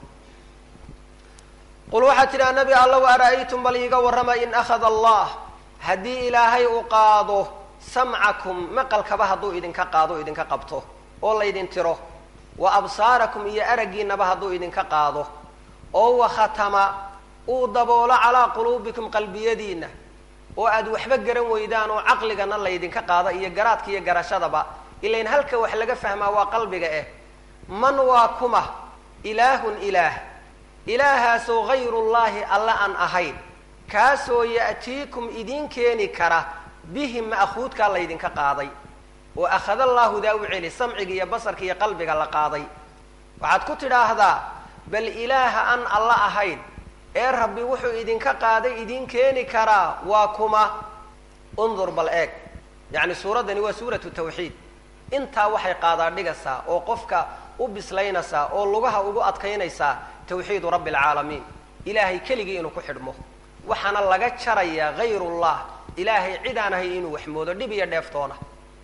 A: qul waxaad tidhaha nebi allow ara'aytum bal iiga warrama in akhada allah haddii ilaahay uu qaado samcakum maqalkaba hadduu idinka qaado idinka qabto oo laydin tiro wa absaarakum iyo araggiinaba hadduu idinka qaado oo wakhatama uu daboolo calaa quluubikum qalbiyadiinna oo aad waxba garan weydaan oo caqligana laydinka qaado iyo garaadka iyo garashadaba ilain halka wax laga fahmaa waa qalbiga eh man waa kuma ilaahun ilaah ilaahaasoo hayrullaahi alla aan ahayn kaasoo ya'tiikum idiin keeni kara bihi ma'khuudkaa laydinka qaaday oo akhadallaahu daa u celi samciga iyo basarka iyo qalbiga la qaaday waxaad ku tidhaahdaa bal ilaaha aan alla ahayn ee rabbi wuxuu idinka qaaday idiin keeni karaa waa kuma undur bal eeg yacni suuraddani waa suuratu tawxiid intaa waxay qaadaa dhigaysaa oo qofka u bislaynaysaa oo lugaha ugu adkaynaysaa tawxiidu rabbi alcaalamiin ilaahay keligii inuu ku xidhmo waxaana laga jarayaa hayrullah ilaahay cid aan ahay inuu waxmoodo dhib iyo dheeftoona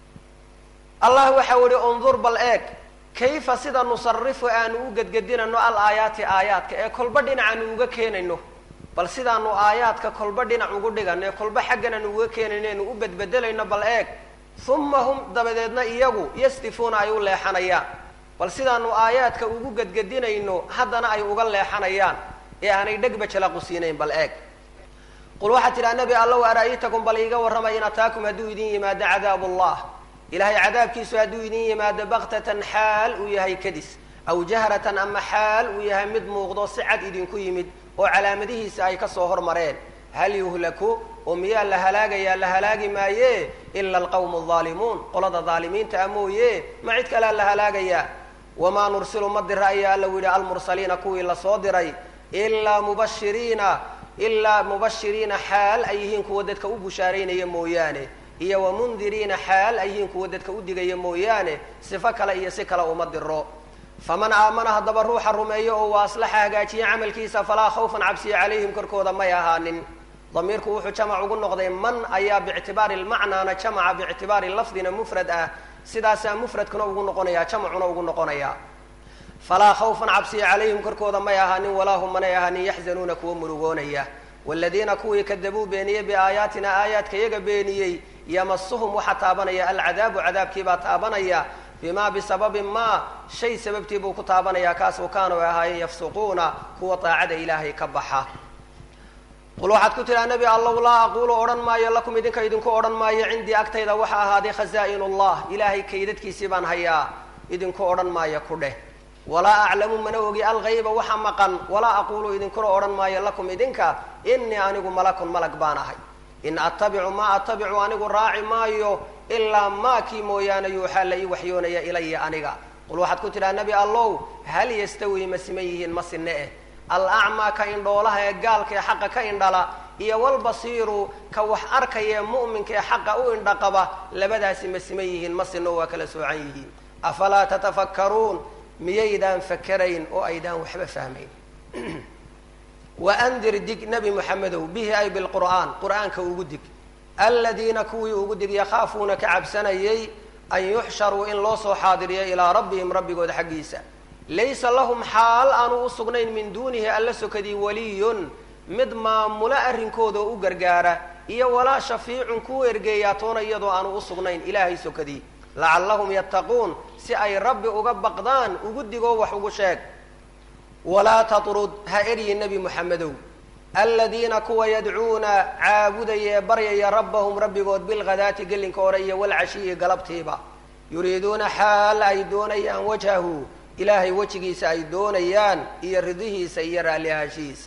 A: allah waxau ihi undur bal eeg kayfa sida nusarifu aanu u gedgedinayno al aayaati aayaadka ee kolba dhinacaanu uga keenayno bal sidaanu aayaadka kolba dhinac ugu dhigano ee kolba xaggan aanu uga keenayno anu u bedbedelayno bal eeg uma hum dabadeedna iyagu yastifuuna ay u leexanayaan bal sidaanu aayaadka ugu gedgedinayno haddana ay uga leexanayaan ee aanay dhegba jalaqusiinayn bal eeg qul waxaad tidhaha nebi allow ara'aytakum bal iiga warramay in ataakum hadduu idin yimaado cadaab ullah ilahay cadaabkiisu hadduu idin yimaado baktatan xaal uu yahay kadis aw jahratan ama xaal uu yahay mid muuqdo si cad idinku yimid oo calaamadihiisa ay kasoo hormareen hal yuhlaku oo miyaa la halaagayaa la halaagi maaye ila alqawmu aldaalimuun qolada daalimiinta a mooye ma cid kalea la halaagayaa wamaa nursilu ma dira ayaa alla yidhi almursaliina kuwii lasoo diray ilaa mubashiriina ilaa mubashiriina xaal ay yihiin kuwa dadka u bushaaraynaya mooyaane iyo wamundiriina xaal ay yihiin kuwa dadka u digaya mooyaane sifo kale iyo si kale uma diro faman aamana haddaba ruuxa rumeeyo oo waa aslaxa hagaajiya camalkiisa falaa khawfan cabsiya calayhim korkooda may ahaanin damiirku wuxuu jamac ugu noqday man ayaa biictibaari lmacnaana jamaca biictibaari lafdina mufrad ah sidaasaa mufradkuna ugu noqonaya jamacuna ugu noqonaya falaa khawfan cabsiya calayhim korkooda may ahaanin walaa hum manay ahaanin yaxzanuuna kuwa murugoonaya waladiina kuwii kadabuu beeniyey biaayaatina aayaadka iyaga beeniyey yamasuhum waxaa taabanaya alcadaabu cadaabkiibaa taabanaya bimaa bisababi maa shay sababtii buu ku taabanaya kaasuu kaanu ahaayeen yafsuquuna kuwa daacada ilaahay ka baxa qul waxaad ku tidhaha nebi allow laa aquulu odhan maayo lakum idinka idinku odhan maayo cindii agtayda waxa ahaaday khazaa'in ullah ilaahay kaydadkiisii baan hayaa idinku odhan maayo ku dheh walaa aclamu mana ogi algayba waxa maqan walaa aquulu idinkuna odhan maayo lakum idinka inii anigu malakun malag baan ahay in attabicu maa attabicu anigu raaci maayo ilaa maa kii mooyaane yuuxaa la ii waxyoonaya ilaya aniga qul waxaad ku tidhaha nebi allow hal yastawi ma siman yihiin ma sinne eh alacmaa ka indhoolaha ee gaalka ee xaqa ka indhala iyo walbasiiru ka wax arkaya ee mu'minka ee xaqa u indhaqaba labadaasi ma siman yihiin ma sinno waa kala soocan yihiin afalaa tatafakkaruun miyaydaan fakerayn oo aydaan waxba fahmayn waandir dig nebi moxamedow bihi ay bilqur'aan qur'aanka ugu dig aladiina kuwii ugu dig yakhaafuuna ka cabsanayay an yuxsharuu in loo soo xaadiriyo ilaa rabbihim rabbigood xaggiisa laysa lahum xaal aanu u sugnayn min duunihi alla sokadii waliyun mid maamulo arrinkooda oo u gargaara iyo walaa shafiicun kuu ergeeyaa toona iyadoo aanu u sugnayn ilaahay sokadii lacallahum yattaquun si ay rabbi uga baqdaan ugu digoo wax ugu sheeg walaa tatrud ha eryi nebi moxamedow aladiina kuwa yadcuuna caabudaya ee baryaya rabbahum rabbigood bilghadaati gelinka hore iyo walcashiyi galabtiiba yuriiduuna xaal ay doonayaan wajhahu ilaahay wejigiisa ay doonayaan iyo ridihiisa iyo raallihaashihiisa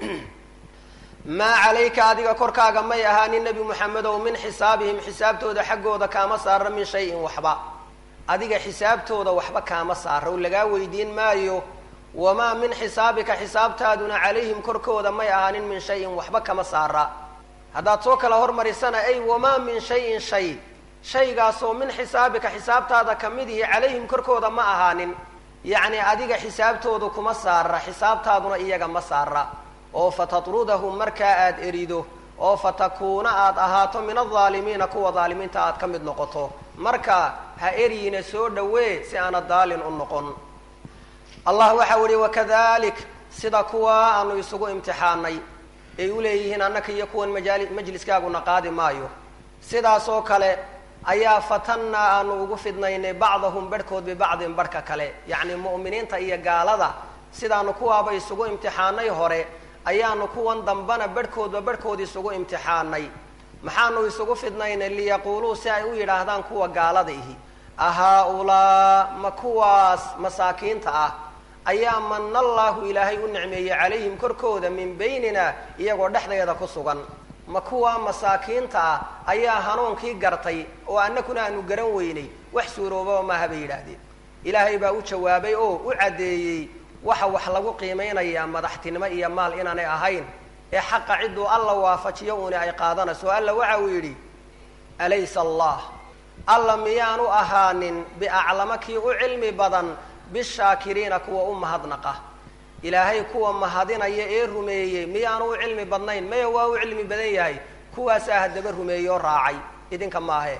A: maa calayka adiga korkaaga may ahaanin nebi moxamedow min xisaabihim xisaabtooda xaggooda kaama saara min shayin waxba adiga xisaabtooda waxba kaama saara o lagaa weydiin maayo wamaa min xisaabika xisaabtaaduna calayhim korkooda may ahaanin min shayin waxba kama saara haddaad soo kala hormarisana ay wamaa min shayin shay shaygaasoo min xisaabika xisaabtaada ka mid ihi calayhim korkooda ma ahaanin yacni adiga xisaabtoodu kuma saara xisaabtaaduna iyaga ma saara oo fatatrudahum markaa aada erido oo fatakuuna aada ahaato min aldaalimiina kuwa daalimiinta aad ka mid noqoto marka ha eryina soo dhawee si aana daalin u noqon allah waxau ihi wakadalik sida kuwa aanu isugu imtixaanay ay uleeyihiin annaka iyo kuwan majaali majliskaaguna qaadi maayo sidaas oo kale ayaa fatannaa aanu ugu fidnaynay bacdahum barhkood bibacdin barhka kale yacni mu'miniinta iyo gaalada sidaanu kuwaaba isugu imtixaanay hore ayaanu kuwan dambana barhkoodba barhkood isugu imtixaanay maxaanu isugu fidnaynay liyaquuluu si ay u yidhaahdaan kuwa gaalada ihi ahaa-ulaa ma kuwaas masaakiinta ah ayaa mana allaahu ilaahay u nicmeeyey calayhim korkooda min baynina iyagoo dhexdeeda ku sugan ma kuwaa masaakiinta ah ayaa hanuunkii gartay oo annakuna aanu garan weynay wax suuroobaba maaha bay yidhaahdeen ilaahay baa u jawaabay oo u caddeeyey waxa wax lagu qiimeynayaa madaxtinimo iyo maal inaanay ahayn ee xaqa cidduu alla waafajiyo uuni ay qaadanayso alla waxa uu yidhi alaysa allah alla miyaanu ahaanin biaclama kii u cilmi badan bishaakiriina kuwa u mahadnaqa ilaahay kuwa mahadinaya ee rumeeyey miyaanu u cilmi badnayn maya waa u cilmi badan yahay kuwaasaa haddaba rumeeyey oo raacay idinka maahe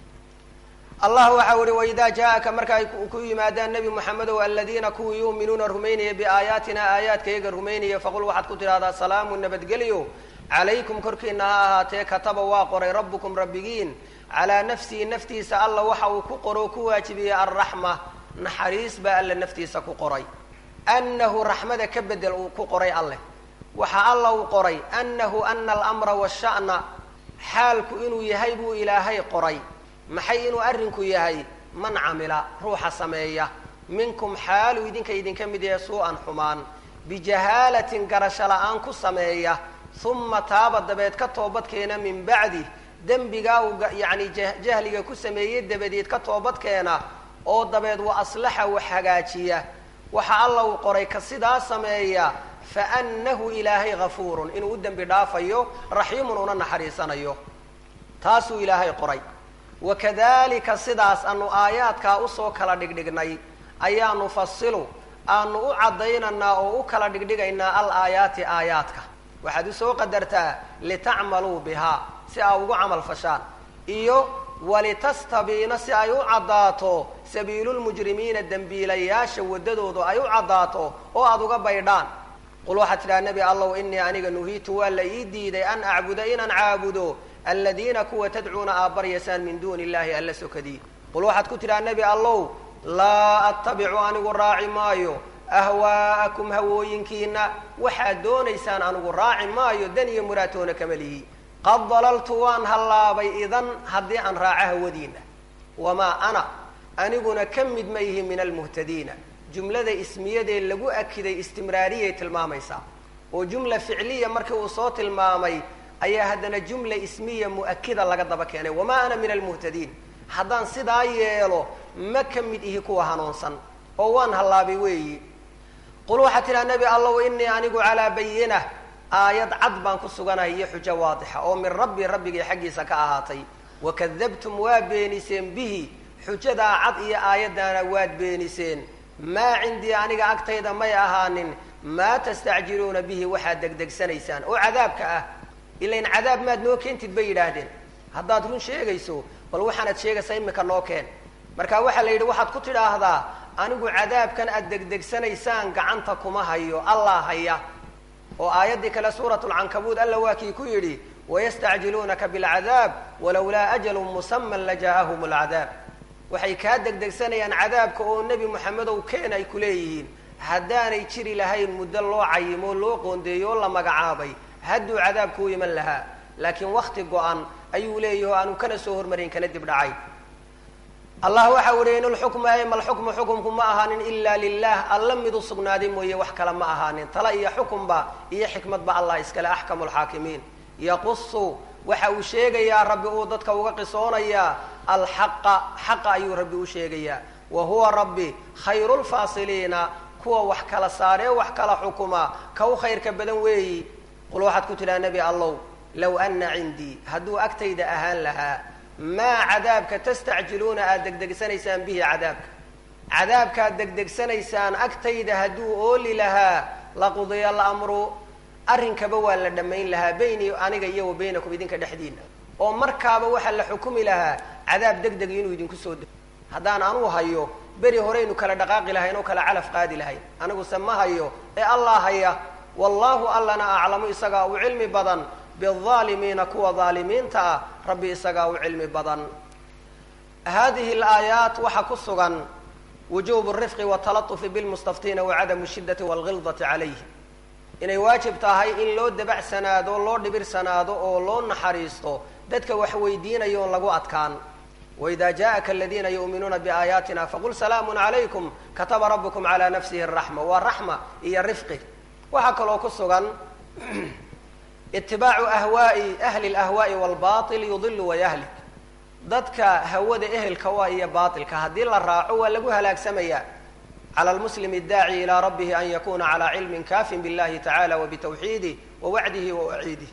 A: allah waxau ihi waidaa jaa-aka marka ay ku yimaadaan nebi moxamedow aladiina kuwii yuuminuuna rumaynaya biaayaatina aayaadkayaga rumaynaya faqul waxaad ku tidhahdaa salaamu nabadgelyo calaykum korkiina ha ahaatee kataba waa qoray rabbukum rabbigiin calaa nafsihi naftiisa alla waxa uu ku qoro o ku waajibiyey alraxma naxariis baa alla naftiisa ku qoray annahu raxmada ka bedel uu ku qoray alleh waxa alla uu qoray annahu ana alamra washa'na xaalku inuu yahay buu ilaahay qoray maxay inuu arrinku yahay man camila ruuxa sameeya minkum xaaluu idinka idinka mid yahay suu-an xumaan bijahaalatin garasho la-aan ku sameeya uma taaba dabeed ka toobadkeena min bacdi dembigaa uu yacni jahliga ku sameeyey dabadeed ka toobadkeena oo dabeed wa aslaxa wax hagaajiya waxa alla uu qoray ka sidaa sameeya fa annahu ilaahay gafuurun inuu u dembi dhaafayo raxiimun una naxariisanayo taasuu ilaahay qoray wakadalika sidaas aanu aayaadkaa usoo kala dhigdhignay ayaa nufasilu aanu u caddaynaynaa oo u kala dhigdhigaynaa al aayaati aayaadka waxaad usoo qadartaa litacmaluu bihaa si aa ugu camal fashaan iyo walitastabiina si ay u caddaato sabiilulmujrimiina dembiilayaasha waddadoodu ay u caddaato oo aada uga baydhaan qul waxaad tidhaha nebi allow inii aniga nuhiitu waa la ii diiday an acbuda inaan caabudo aladiina kuwa tadcuuna aad baryaysaan min duuni illahi alla sokadii qul waxaad ku tidhaha nebi allow laa attabicu anigu raaci maayo ahwaa'akum hawooyinkiina waxaad doonaysaan anigu raaci maayo dan iyo muraatoona kama lihi qad dalaltu waan hallaabay idan haddii aan raaco hawadiina wamaa ana aniguna ka mid ma ihi min almuhtadiina jumlada ismiyadee lagu akiday istimraariyay tilmaamaysaa oo jumla ficliya markii uu soo tilmaamay ayaa haddana jumla ismiya mu'akida laga daba keenay wamaa ana min almuhtadiin haddaan sidaa yeelo ma ka mid ihi kuwa hanuunsan oo waan hallaabay weeyi qul waxaad tidhaha nebi allow inii anigu calaa bayina aayad cad baan ku suganahay iyo xujo waadixa oo min rabbi rabbigay xaggiisa ka ahaatay wakadabtum waa beeniseen bihi xujadaa cad iyo aayaddaana waad beeniseen maa cindii aniga agtayda may ahaanin maa tastacjiluuna bihi waxaad degdegsanaysaan oo cadaabka ah ilain cadaab maad noo keentid bay yidhaahdeen haddaad run sheegayso bal waxaanaad sheegaysaa imika noo keen marka waxaa la yidhi waxaad ku tidhaahdaa anigu cadaabkan aad degdegsanaysaan gacanta kuma hayo allah haya oo aayaddii kale suurat lcankabuud alla waa kii ku yidhi wayastacjiluunaka bilcadaab walowlaa ajalun musaman lajaa'ahum lcadaab waxay kaa degdegsanayaan cadaabka oo nebi moxamedow keen ay ku leeyihiin haddaanay jiri lahayn muddo loo cayimo loo qoondeeyo oo la magacaabay hadduu cadaabku u iman lahaa laakiin wakti go-an ayuu leeyahi o aanu kana soo hormarin kana dib dhacay allah waxa uhi in lxukmu ay malxukmu xukumku ma ahaanin ila lilah alla mid u sugnaaday mooye wax kale ma ahaanin tala iyo xukunba iyo xikmadba allah iskale axkamu lxaakimiin yaqusu waxa uu sheegayaa rabbi uu dadka uga qisoonayaa alxaqa xaqa ayuu rabbi u sheegayaa wa huwa rabbi khayru lfaasiliina kuwa wax kala saaree wax kala xukuma ka u khayrka badan weeyi qul waxaad ku tidhaha nebi allow low ana cindii hadduu agtayda ahaan lahaa maa cadaabka tastacjiluuna aada degdegsanaysaan bihi cadaabka cadaabkaad degdegsanaysaan agtayda hadduu ooli lahaa laqudiya alamru arrinkaba waa la dhammayn lahaa bayni aniga iyo wa baynakum idinka dhexdiina oo markaaba waxaa la xukumi lahaa cadaab deg deg inuu idinku soo dego haddaan anuu hayo beri horeynu kala dhaqaaqi lahayn oo kala calaf qaadi lahayn aniguse ma hayo ee allah haya wallahu allana aclamu isagaa u cilmi badan biaalimiina kuwa daalimiinta ah rabbi isagaa u cilmi badan hadihi alaayaat waxaa ku sugan wujubu rifqi watalatufi bilmustaftiina wacadamu shidati walgildati calayhi inay waajib tahay in loo dabacsanaado loo dhibirsanaado oo loo naxariisto dadka wax weydiinaya oon lagu adkaan waida jaءaka aladiina yuuminuuna biaayaatina faqul salaamu calaykum kataba rabukum calaa nafsihi raxma waa raxma iyo rifqi waxaa kaloo ku sugan itibaacu ahwaai ahli lahwaai walbail yudilu wayahlik dadka hawada ehelka waa iyo baailka haddii la raaco waa lagu halaagsamaya clى lmuslim اdaaci ilى rabbihi an yakuna calى cilmi kafin biاllahi tacala wbtawxiidih wawacdihi wawaciidih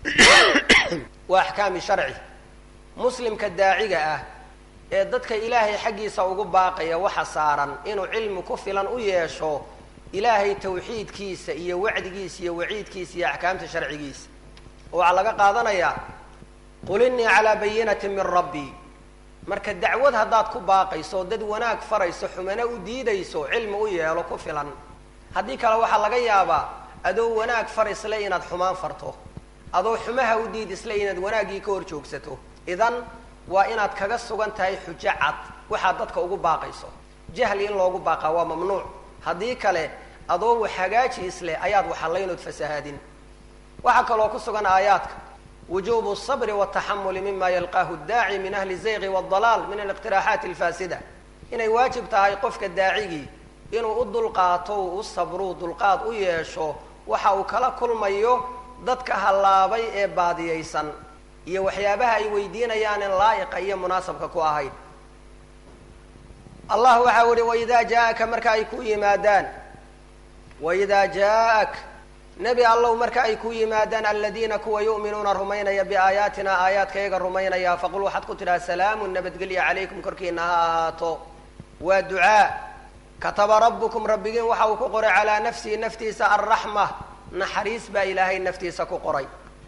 A: wa axkaami sharci muslimka daaciga ah ee dadka ilaahay xaggiisa ugu baaqaya waxa saaran inuu cilmi ku filan u yeesho ilaahay tawxiidkiisa iyo wacdigiisa iyo waciidkiisa iyo axkaamta sharcigiisa oo waxaa laga qaadanayaa qul inii calaa bayinati min rabbi marka dacwad haddaad ku baaqayso dad wanaag farayso xumana u diidayso cilmi u yeelo ku filan haddii kale waxaa laga yaabaa adoo wanaag far isle inaad xumaan farto adoo xumaha u diid isle inaad wanaaggii ka hor joogsato idan waa inaad kaga sugan tahay xujo cad waxaad dadka ugu baaqayso jahli in loogu baaqaa waa mamnuuc haddii kale adoo wax hagaaji isleh ayaad waxallaynood fasahaadin waxaa kaloo ku sugan aayaadka wujubu sabri wataxamuli mima yalqaahu daaci min ahli zayqi wاdalaal min aliqtiraaxaati alfaasida inay waajib tahay qofka daacigii inuu u dulqaato u u sabruu dulqaad u yeesho waxa uu kala kulmayo dadka hallaabay ee baadiyaysan iyo waxyaabaha ay weydiinayaanin laa'iqa iyo munaasabka ku ahayn allah waxa u ihi waidaa jaaaka marka ay ku yimaadaan waidaa jaaak nebi allow marka ay ku yimaadaan aladiina kuwa yu'minuuna rumaynaya biaayaatina aayaadkayaga rumaynaya faqul waxaad ku tidhaha salaamun nabadgelya calaykum korkiina ha ahaato waa ducaa kataba rabbukum rabbigiin waxa uu ku qoray calaa nafsihi naftiisa alraxma naxariis baa ilaahay naftiisa ku qoray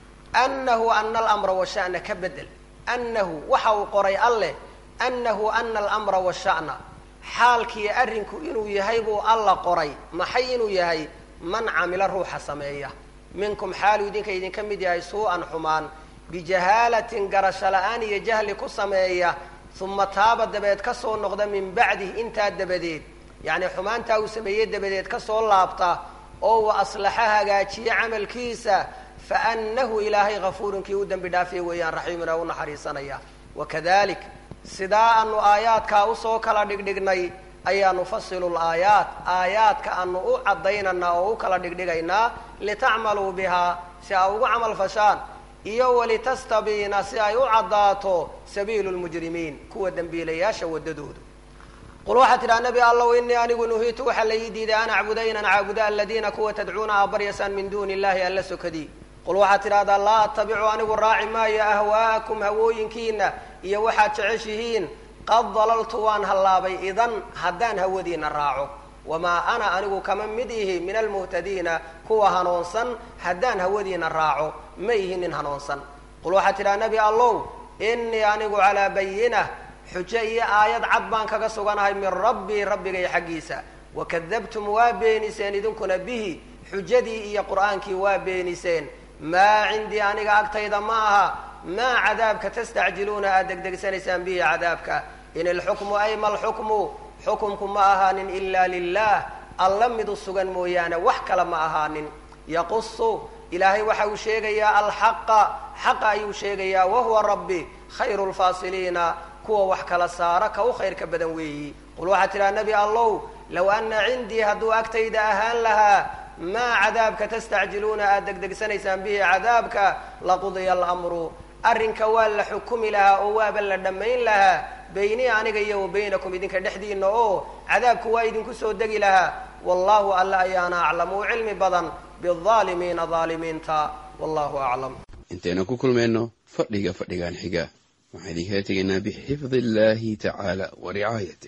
A: annahu ana alamra washa'na ka bedel annahu waxa uu qoray alleh annahu ana alamra washa'na xaalkiiyo arrinku inuu yahay buu alla qoray maxay inuu yahay man camila ruuxa sameeya minkum xaaluu idinka idinka mid yahay suu-an xumaan bijahaalatin garasho la-aan iyo jahli ku sameeya uma taaba dabeed ka soo noqda min bacdih intaa dabadeed yacni xumaantaa uu sameeyey dabadeed ka soo laabta oo uu aslaxa hagaajiye camalkiisa fa annahu ilaahay hafuurun kii u dembi dhaafay weeyaan raxiimun oo u naxariisanaya wakadalik sidaa aanu aayaadkaa usoo kala dhigdhignay ayaa nufasilu laayaat aayaadka aanu u caddaynanaa oo u kala dhigdhigaynaa litacmaluu bihaa si ay ugu camal fashaan iyo walitastabiina si ay u caddaato sabiilu lmujrimiin kuwa dembiilayaasha waddadoodu qul waxaad tidhaha nebi allow inii anigu nuhiitu waxaa la ii diiday an acbuda inaan caabudo aladiina kuwa tadcuuna aa baryasaan min duuni illahi alla sokadii qul waxaad tidhahdaa laa attabicu anigu raaci maayo ahwaa'akum hawooyinkiina iyo waxaad jeceshihiin qad dalaltu waan hallaabay idan haddaan hawadiina raaco wamaa ana anigu kama mid ihi min almuhtadiina kuwa hanuunsan haddaan hawadiina raaco ma ihi nin hanuunsan qul waxaad tidhaha nebi allow inii anigu calaa bayinah xujo iyo aayad cad baan kaga suganahay min rabbii rabbigay xaggiisa wakadabtum waa beeniseen idinkuna bihi xujadii iyo qur'aankii waa beeniseen maa cindii aniga agtayda ma aha maa cadaabka tastacjiluuna aad degdegsanaysaan bihi cadaabka in ilxukmu ay ma lxukmu xukumku ma ahaanin ila lilah alla mid u sugan mooyaane wax kale ma ahaanin yaqusu ilaahay waxa uu sheegayaa alxaqa xaqa ayuu sheegayaa wahuwa rabbi khayru lfaasiliina kuwa wax kala saara ka u khayrka badan weeyi qul waxaad tidhaha nebi allow low ana cindii hadduu agtayda ahaan lahaa maa cadaabka tastacjiluuna aad degdegsanaysaan bihi cadaabka laqudiya alamru arrinka waa la xukumi lahaa oo waaba la dhammayn lahaa beynii aniga iyo wa baynakum idinka dhexdiina oo cadaabku waa idinku soo degi lahaa wallahu alla ayaana aclamu cilmi badan biaalimiina aalimiinta wallahu aclam
B: intaynu ku kulmayno fadhiga fadhigan xiga waxaan idinkala tegaynaa bixifdi illahi tacaala wa ricaayatih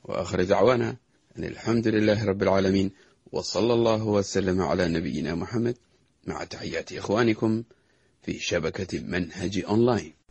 B: وآخر دعوانا أن الحمد لله رب العالمين وصلى الله وسلم على نبينا محمد مع تحيات إخوانكم في شبكة منهج أونلاين